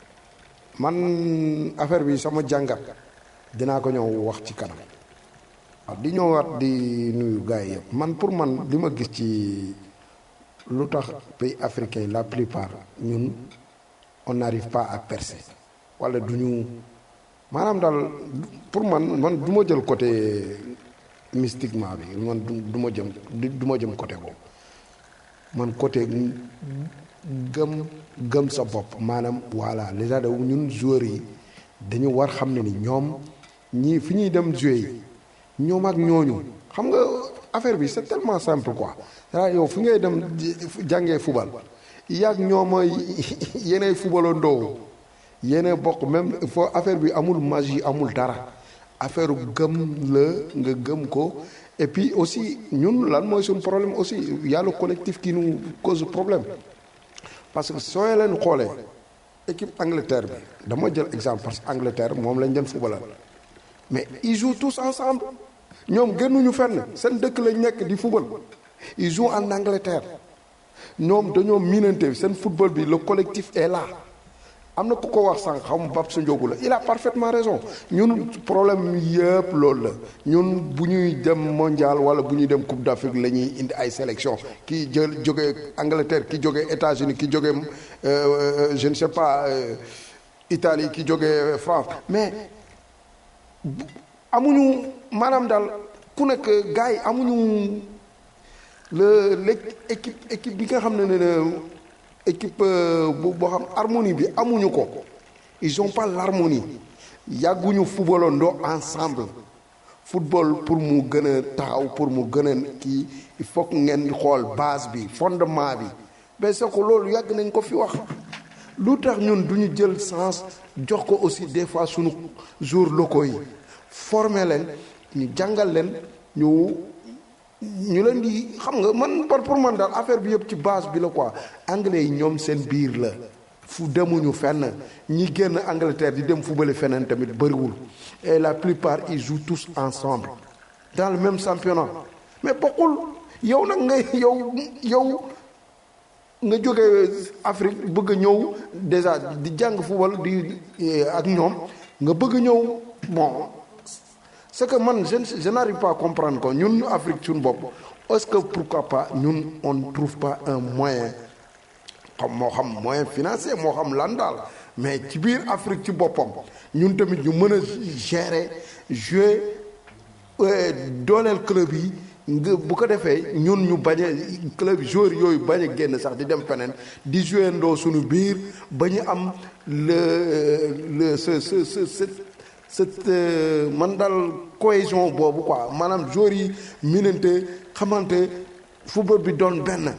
man affaire bi sama jàngat dinaa ko ñëw wax ci kanam waaw di ñëwaat di nuyu gars yi yëpp man pour man li ma gis ci lu tax pays africain la plupart ñun on n'arrive pas à percer wala du ñu maanaam daal pour man man du ma jël côté mystiquement bi man du ma jëm du ma jëm côté boobu man côté gëm gëm sa bopp maanaam voilà déjà de ñun joueurs yi dañu war xam ne ni ñoom ñii fi ñuy dem jouer yi ñoom ak ñooñu xam nga affaire bi c'est tellement simple quoi c'est yow fi ngay dem jàngee fubal yaag ñooma yeneen fubalandoo yeneen bokk même foo affaire bi amul magie amul dara affaire gëm la nga gëm ko et puis aussi ñun lan mooy suñu problème aussi y a le collectif qui nous cause problème parce que soo leen xoolee équipe Angleterre bi dama jël exemple parce que Angleterre moom lañ jël fubalal mais ils jouent tous ensemble ñoom génnuñu fenn seen dëkk lañ nekk di football ils jouent en Angleterre ñoom dañoo miinante seen football bi le collectif est là am na ku ko wax sànq xam bab sa njóogu la il a parfaitement raison ñun problème yëpp loolu la ñun bu ñuy dem mondial wala bu ñuy dem coupe d'Afrique la ñuy indi ay sélection ki jël jóge Angleterre ki jóge États-Unis ki jóge euh, je ne sais pas euh, Italie ki jóge France mais bu- amuñu maanaam daal ku nekk gars yi amuñu le l'équipe équipe bi nga xam ne ne équipe euh, bu boo xam harmonie bi amuñu ko ils ont pas l'harmonie yàgguñu footballandoo ensemble football pour mu gën a taxaw pour mu gën a kii il faut que ngeen xool base bi fondement bi mais c'est que loolu yàgg nañ ko fi wax lu tax ñun du ñu jël sens jox ko aussi des fois sunu jours locaux yi former leen ñu jàngal leen ñu ñu leen di xam nga man par pour man daal affaire bi yëpp ci base bi la quoi anglais yi ñoom seen biir la fu demuñu fenn ñi génn Angleterre di dem fubale feneen tamit bëriwul et la plupart ils jouent tous ensemble dans le même championnat mais bokkul yow nag nga yow yow nga jóge Afrique bëgg a ñëw déjà di jàng football di eh, ak ñoom nga bëgg a ñëw bon c'est que man je ne- je n'arrive pas à comprendre ko ñun Afrique suñu bopp est-ce que pourquoi pas ñun on ne trouve pas un moyen xam moo xam moyen financier moo xam lan daal mais ci biir Afrique ci boppam ñun tamit ñu mën a gérer jouer euh, dooleel club yi nga bu ko defee ñun ñu bañ a club joueurs yooyu bañ a génn sax di dem feneen di jouer ndoo suñu biir ba ñu am le le ce ce ce ce cette euh, man daal cohésion boobu quoi maanaam joueurs yi minante xamante football bi doon benn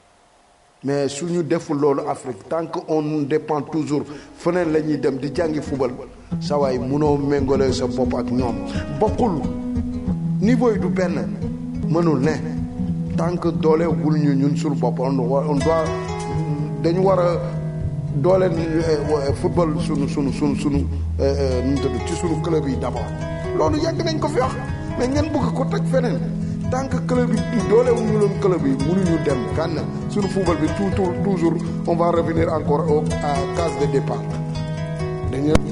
mais suñu deful loolu Afrique tant que on dépend toujours feneen la ñuy dem di jàngi football sa waay munoo méngale sa bopp ak ñoom bokkul niveau yi du benn mënul ne tant que doole wul ñu ñun suñu bopp on wa- on doit dañu war a dooleel euh, football sunu sunu sunu sunu euh, euh, nu mu tudd ci sunu club yi d'abord loolu yàgg nañ ko fi wax mais ngeen bëgg ko teg feneen tant que club yi doole wu ñu leen club yi mënuñu dem kan sunu football bi tout tout toujours on va revenir encore au à case de départ dañu